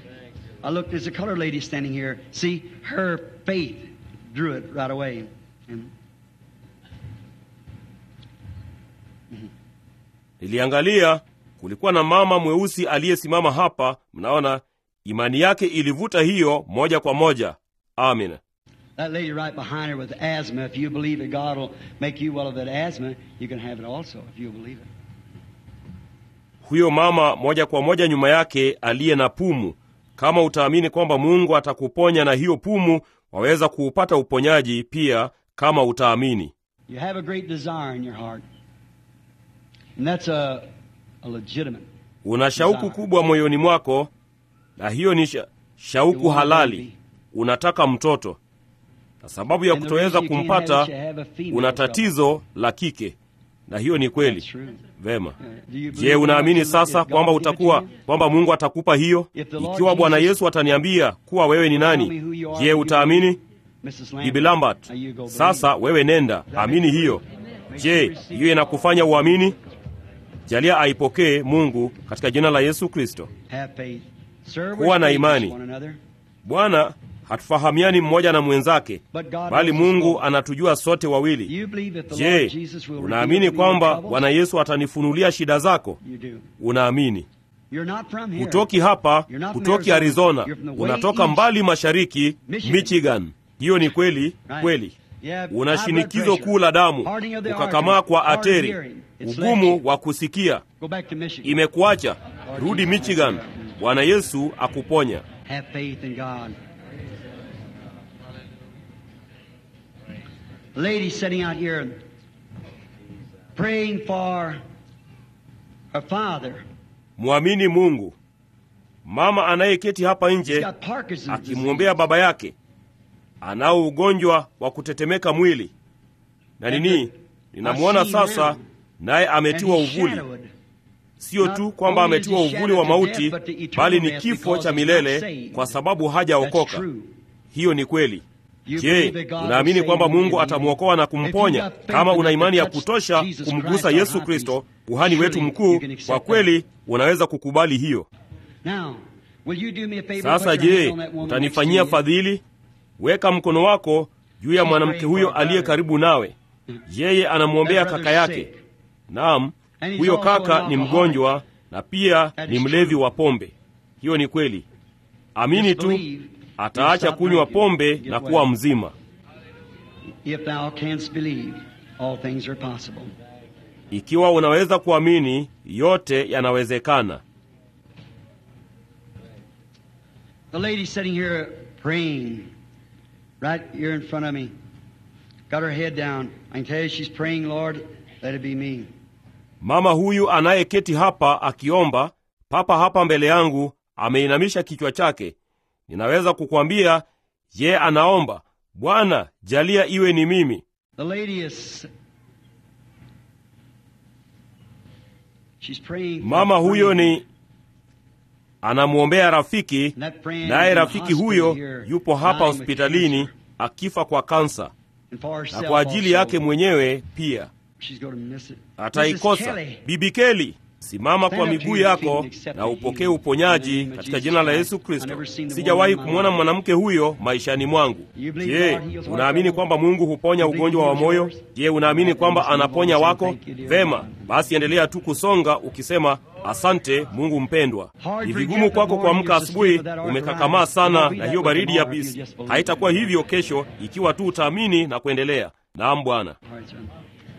I looked, there's a colored lady standing here. See, her faith drew it right away. And niliangalia kulikuwa na mama mweusi aliyesimama hapa mnaona imani yake ilivuta hiyo moja kwa moja amina That lady right behind her with asthma, if you believe that God will make you well of that asthma, you can have it also if you believe it. huyo mama moja kwa moja nyuma yake aliye na pumu kama utaamini kwamba mungu atakuponya na hiyo pumu waweza kuupata uponyaji pia kama utaamini You have a great desire in your heart. And that's a, a legitimate. una shauku kubwa moyoni mwako na hiyo ni sha, shauku halali unataka mtoto na sababu ya And the kutoweza reason you can't have kumpata it, you have a female una trouble. tatizo la kike na hiyo ni That's kweli true. vema Uh, do you je believe unaamini God sasa can- if kwamba God give it to utakuwa you? kwamba mungu atakupa hiyo If the Lord ikiwa bwana Jesus- yesu ataniambia kuwa wewe ni Tell me nani who you are, je you utaamini believe. Mrs. Lambert, bibi lambert now you go believe. sasa wewe nenda amini hiyo je hiyo inakufanya uamini jalia aipokee mungu katika jina la yesu kristo Have faith. Sir, Kuwa we're na strangers imani. to one another, bwana hatufahamiani mmoja na mwenzake but God bali knows us mungu all. anatujua sote wawili You believe that the Lord je Jesus will reveal unaamini to me your kwamba troubles? bwana yesu atanifunulia shida zako You do. unaamini You're not from here. hutoki hapa You're not from hutoki Arizona. arizona You're from the way unatoka east. mbali mashariki Michigan. michigan hiyo ni kweli Right. kweli You have una high blood shinikizo pressure, kuu la damu hardening of the ukakamaa arteries, kwa hard ateri hearing. It's left ugumu you. wa kusikia Go back to Michigan. imekuacha rudi michigan bwana yesu akuponya Have faith in God. Lady sitting out here praying for her father. mwamini mungu mama anayeketi hapa He's nje got Parkinson's akimwombea baba yake anao ugonjwa wa kutetemeka mwili na nini ninamwona sasa naye ametiwa uvuli sio tu kwamba ametiwa uvuli wa mauti bali ni kifo cha milele kwa sababu hajaokoka hiyo ni kweli je unaamini kwamba mungu atamwokoa na kumponya kama una imani ya kutosha kumgusa yesu kristo kuhani wetu mkuu kwa kweli unaweza kukubali hiyo sasa je utanifanyia fadhili weka mkono wako juu ya mwanamke huyo aliye karibu nawe yeye anamwombea kaka yake naam huyo kaka ni mgonjwa na pia ni mlevi wa pombe hiyo ni kweli amini tu ataacha kunywa pombe na kuwa mzima If thou canst believe, all things are possible. ikiwa unaweza kuamini yote yanawezekana The lady sitting here praying, right here in front of me, got her head down. I can tell you she's praying, Lord, let it be me. mama huyu anayeketi hapa akiomba papa hapa mbele yangu ameinamisha kichwa chake ninaweza kukwambia ye anaomba bwana jalia iwe ni mimi The lady is. She's praying. for mama a huyo friend. ni anamwombea rafiki And that friend naye is in the rafiki hospital huyo here, yupo hapa dying with hospitalini cancer. akifa kwa kansa And for na herself kwa ajili also. yake mwenyewe pia She's going to miss it. Mrs. ataikosa Kelly, bibi keli simama Stand kwa up to miguu your feet yako and accept na the upokee healing. uponyaji In the name of katika Jesus jina la Christ. yesu I've kristo never seen the sijawahi woman in my kumwona life. mwanamke huyo maishani mwangu You believe je God heals heart unaamini trouble? kwamba mungu huponya You believe ugonjwa wa he heals moyo yours? je unaamini Well, kwamba then just anaponya move on wako and say, "Thank you, dear vema God." basi endelea tu kusonga ukisema asante mungu mpendwa Hard ni for you vigumu to kwako get up in the kuamka morning asubuhi just to sleep with that umekakamaa arthritis. sana Won't be na that hiyo way baridi ya tomorrow if you bisi just believe haitakuwa it. hivyo kesho ikiwa tu utaamini na kuendelea naam bwana All right, son.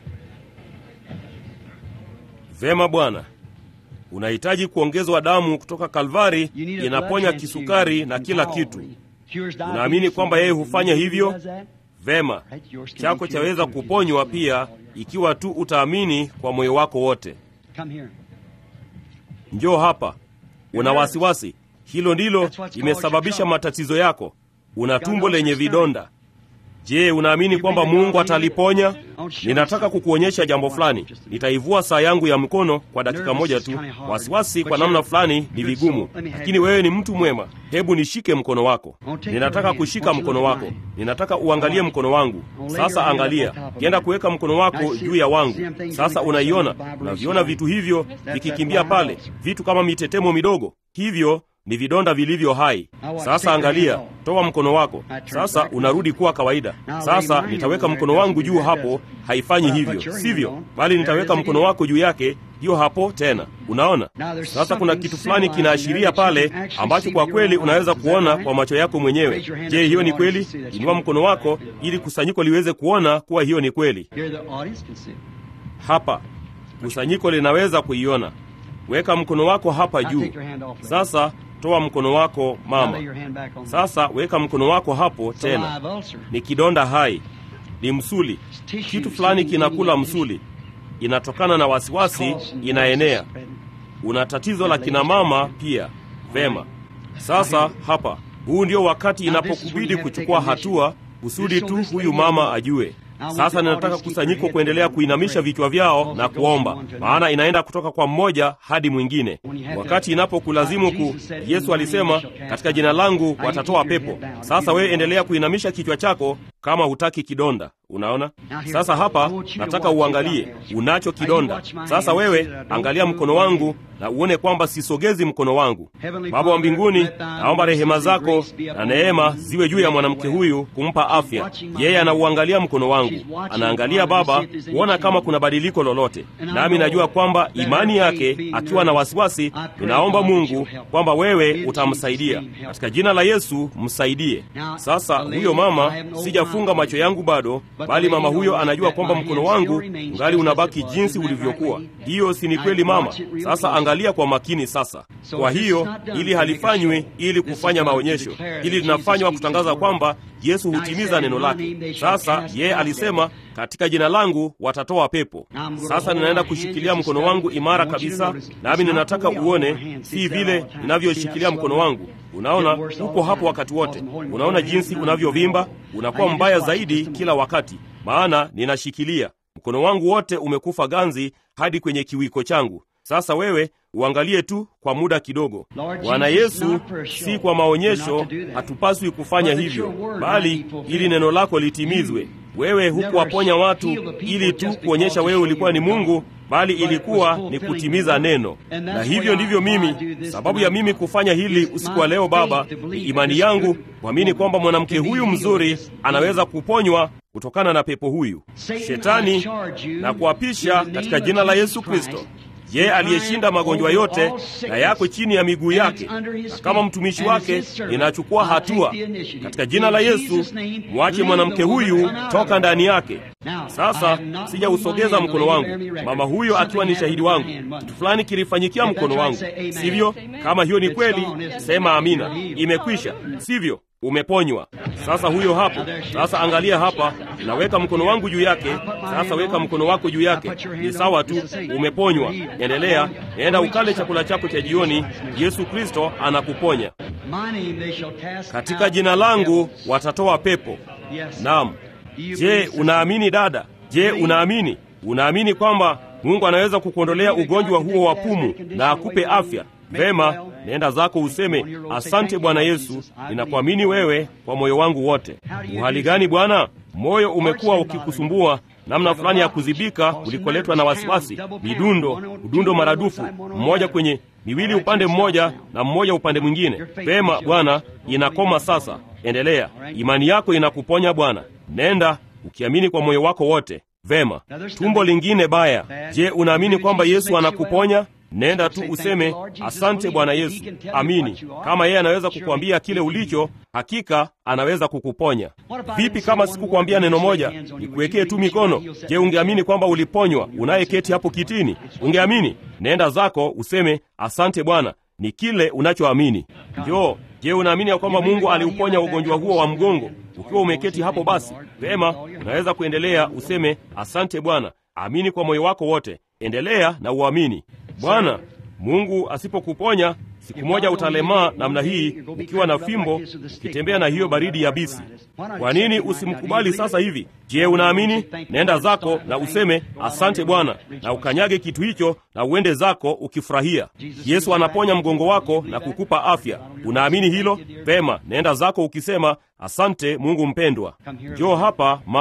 vema bwana unahitaji kuongezwa damu kutoka kalvari You need a inaponya blood kisukari transfusion na from kila Calvary. kitu Cures diabetes unaamini kwamba yeye and hufanya he hivyo does that? vema Right, yours can chako be chaweza cured too. kuponywa pia ikiwa tu utaamini kwa moyo wako wote Come here. njoo hapa una wasiwasi hilo ndilo That's what's limesababisha caused your matatizo yako una got tumbo ulcer lenye stomach. vidonda je unaamini You kwamba believe God mungu will heal it? ataliponya I'll show you ninataka something. kukuonyesha jambo Watch fulani just a minute. nitaivua saa yangu ya mkono kwa dakika Nervous moja is tu kinda hard, wasiwasi but kwa you're namna a fulani ni good vigumu soul. Let me have lakini your wewe ni mtu mwema hebu nishike mkono wako I'll take ninataka your hand. kushika Won't you mkono look wako at mine? ninataka uangalie Alright. mkono wangu I'll lay sasa your hand angalia up on top of kienda mine. kuweka mkono wako I see- juu ya wangu see them things sasa going unaiona across the Bible unaviona recently. vitu hivyo That's vikikimbia that pale wild. vitu kama mitetemo midogo hivyo ni vidonda vilivyo hai. Sasa angalia, toa mkono wako sasa, unarudi kuwa kawaida. Sasa nitaweka mkono wangu juu hapo, haifanyi hivyo, sivyo? Bali nitaweka mkono wako juu yake, hiyo hapo tena. Unaona, sasa kuna kitu fulani kinaashiria pale ambacho kwa kweli unaweza kuona kwa macho yako mwenyewe. Je, hiyo ni kweli? Inua mkono wako ili kusanyiko liweze kuona kuwa hiyo ni kweli. Hapa kusanyiko linaweza kuiona. Weka mkono wako hapa juu. Sasa toa mkono wako mama. Sasa weka mkono wako hapo tena. Ni kidonda hai, ni msuli. Kitu fulani kinakula msuli, inatokana na wasiwasi, inaenea. Una tatizo la kina mama pia. Vema. Sasa hapa, huu ndio wakati inapokubidi kuchukua hatua kusudi tu huyu mama ajue. Sasa ninataka kusanyiko kuendelea kuinamisha vichwa vyao na kuomba, maana inaenda kutoka kwa mmoja hadi mwingine. Wakati inapokulazimu ku, Yesu alisema katika jina langu watatoa pepo. Sasa wewe endelea kuinamisha kichwa chako kama hutaki kidonda. Unaona, sasa hapa nataka uangalie, unacho kidonda. Sasa wewe angalia mkono wangu na uone kwamba sisogezi mkono wangu. Baba wa mbinguni, naomba rehema zako na neema ziwe juu ya mwanamke huyu, kumpa afya. Yeye anauangalia mkono wangu, anaangalia Baba kuona kama kuna badiliko lolote, nami najua kwamba imani yake, akiwa na wasiwasi, ninaomba Mungu kwamba wewe utamsaidia katika jina la Yesu, msaidie. Sasa huyo mama, sijafunga macho yangu bado bali mama huyo anajua kwamba mkono wangu ngali unabaki jinsi ulivyokuwa. Hiyo si ni kweli mama? Sasa angalia kwa makini sasa. Kwa hiyo ili halifanywi ili kufanya maonyesho, ili linafanywa kutangaza kwamba Yesu hutimiza neno lake. Sasa yeye alisema katika jina langu watatoa pepo. Sasa ninaenda kushikilia mkono wangu imara kabisa, nami ninataka uone, si vile ninavyoshikilia mkono wangu. Unaona, uko hapo wakati wote. Unaona jinsi unavyovimba, unakuwa mbaya zaidi kila wakati, maana ninashikilia mkono wangu wote umekufa ganzi hadi kwenye kiwiko changu. Sasa wewe uangalie tu kwa muda kidogo. Bwana Yesu, si kwa maonyesho, hatupaswi kufanya hivyo, bali ili neno lako litimizwe. Wewe hukuwaponya watu ili tu kuonyesha wewe ulikuwa ni Mungu, bali ilikuwa ni kutimiza neno. Na hivyo ndivyo mimi, sababu ya mimi kufanya hili usiku wa leo, Baba, ni imani yangu kuamini kwamba mwanamke huyu mzuri anaweza kuponywa kutokana na pepo huyu. Shetani, na kuapisha katika jina la Yesu Kristo yeye aliyeshinda magonjwa yote na yako chini ya miguu yake, na kama mtumishi wake ninachukua hatua katika jina la Yesu. Mwache mwanamke huyu toka ndani yake. Sasa sijausogeza mkono wangu, mama huyo akiwa ni shahidi wangu. Kitu fulani kilifanyikia mkono wangu, sivyo? Kama hiyo ni kweli, sema amina. Imekwisha, sivyo? Umeponywa. Sasa huyo hapo. Sasa angalia hapa, naweka mkono wangu juu yake. Sasa weka mkono wako juu yake, ni sawa tu, umeponywa. Endelea, enda ukale chakula chako cha jioni. Yesu Kristo anakuponya. Katika jina langu watatoa pepo. Naam. Je, unaamini dada? Je, unaamini? Unaamini kwamba Mungu anaweza kukuondolea ugonjwa huo wa pumu na akupe afya? Vema, nenda zako useme, asante Bwana Yesu, ninakuamini wewe kwa moyo wangu wote. Uhali gani Bwana? Moyo umekuwa ukikusumbua namna fulani ya kuzibika ulikoletwa na wasiwasi, midundo, udundo maradufu, mmoja kwenye miwili upande mmoja na mmoja upande mwingine. Vema Bwana, inakoma sasa. Endelea, imani yako inakuponya Bwana. Nenda ukiamini kwa moyo wako wote. Vema. Tumbo lingine baya, je, unaamini kwamba Yesu anakuponya? Nenda tu useme asante Bwana Yesu. Amini. Kama yeye anaweza kukuambia kile ulicho, hakika anaweza kukuponya. Vipi kama sikukwambia neno moja, nikuwekee tu mikono? Je, ungeamini kwamba uliponywa? Unayeketi hapo kitini, ungeamini? Nenda zako useme asante Bwana, ni kile unachoamini. Njoo. Je, unaamini ya kwamba Mungu aliuponya ugonjwa huo wa mgongo? Ukiwa umeketi hapo, basi vema, unaweza kuendelea useme asante Bwana. Amini kwa moyo wako wote, endelea na uamini. Bwana Mungu asipokuponya siku moja utalemaa namna hii, ukiwa na fimbo, ukitembea na hiyo baridi yabisi. Kwa nini usimkubali sasa hivi? Je, unaamini? Nenda zako na useme asante Bwana, na ukanyage kitu hicho na uende zako ukifurahia. Yesu anaponya mgongo wako na kukupa afya. Unaamini hilo? Vema, nenda zako ukisema asante Mungu mpendwa. Njoo hapa mama,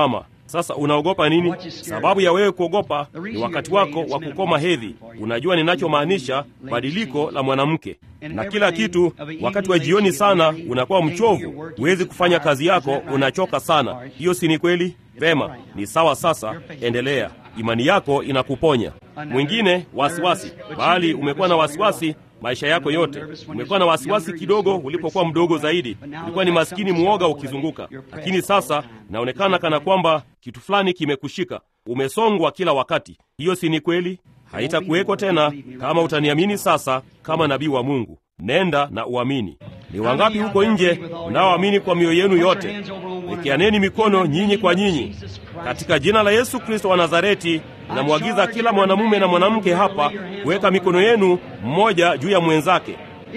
Sasa unaogopa nini? Sababu ya wewe kuogopa ni wakati wako wa kukoma hedhi. Unajua ninachomaanisha, badiliko la mwanamke na kila kitu. Wakati wa jioni sana unakuwa mchovu, huwezi kufanya kazi yako, unachoka sana. Hiyo si ni kweli? Vema, ni sawa. Sasa endelea, imani yako inakuponya. Mwingine wasiwasi, bali umekuwa na wasiwasi maisha yako yote. Umekuwa na wasiwasi kidogo ulipokuwa mdogo zaidi, ulikuwa ni maskini mwoga ukizunguka, lakini sasa inaonekana kana kwamba kitu fulani kimekushika. Umesongwa kila wakati. Hiyo si ni kweli? Haitakuweko tena kama utaniamini sasa kama nabii wa Mungu. Nenda na uamini. Ni wangapi huko nje mnaoamini kwa mioyo yenu yote? Wekeaneni mikono nyinyi kwa nyinyi katika jina la Yesu Kristo wa Nazareti. Namwagiza kila mwanamume na mwanamke hapa kuweka mikono yenu mmoja juu ya mwenzake.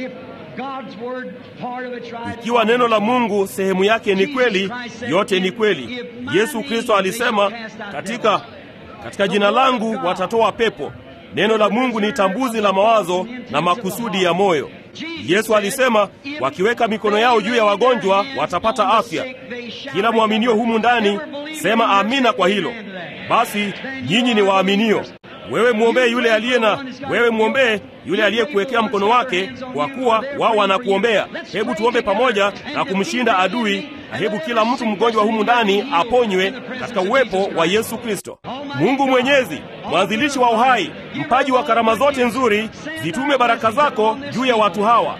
Ikiwa neno la Mungu sehemu yake ni kweli, yote ni kweli. Yesu Kristo alisema katika, katika jina langu watatoa pepo. Neno la Mungu ni tambuzi la mawazo na makusudi ya moyo. Yesu alisema wakiweka mikono yao juu ya wagonjwa watapata afya. Kila mwaminio humu ndani sema amina kwa hilo. Basi nyinyi ni waaminio. Wewe mwombee yule aliye na wewe mwombee yule aliyekuwekea mkono wake, kwa kuwa wao wanakuombea. Hebu tuombe pamoja na kumshinda adui, na hebu kila mtu mgonjwa humu ndani aponywe katika uwepo wa Yesu Kristo. Mungu Mwenyezi, mwanzilishi wa uhai, mpaji wa karama zote nzuri, zitume baraka zako juu ya watu hawa.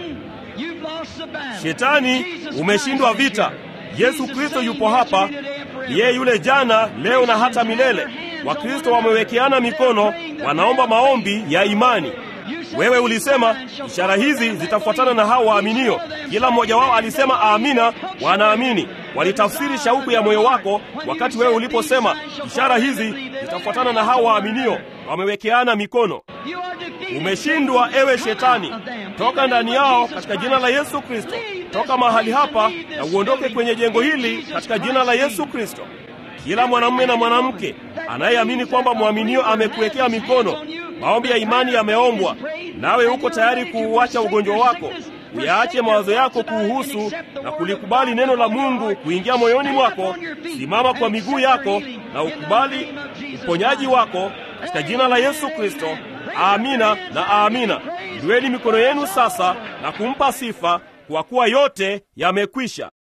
Shetani, umeshindwa vita. Yesu Kristo yupo hapa, yeye yule jana, leo na hata milele. Wakristo wamewekeana mikono, wanaomba maombi ya imani. Wewe ulisema ishara hizi zitafuatana na hao waaminio. Kila mmoja wao alisema amina, wanaamini. Walitafsiri shauku ya moyo wako wakati wewe uliposema ishara hizi zitafuatana na hao waaminio. Wamewekeana mikono. Umeshindwa ewe Shetani, toka ndani yao katika jina la Yesu Kristo. Toka mahali hapa na uondoke kwenye jengo hili katika jina la Yesu Kristo. Kila mwanamume na mwanamke anayeamini kwamba mwaminio amekuwekea mikono, maombi ya imani yameombwa, nawe uko tayari kuuacha ugonjwa wako, uyaache mawazo yako kuuhusu na kulikubali neno la Mungu kuingia moyoni mwako, simama kwa miguu yako na ukubali uponyaji wako katika jina la Yesu Kristo. Amina na amina. Inueni mikono yenu sasa na kumpa sifa, kwa kuwa yote yamekwisha.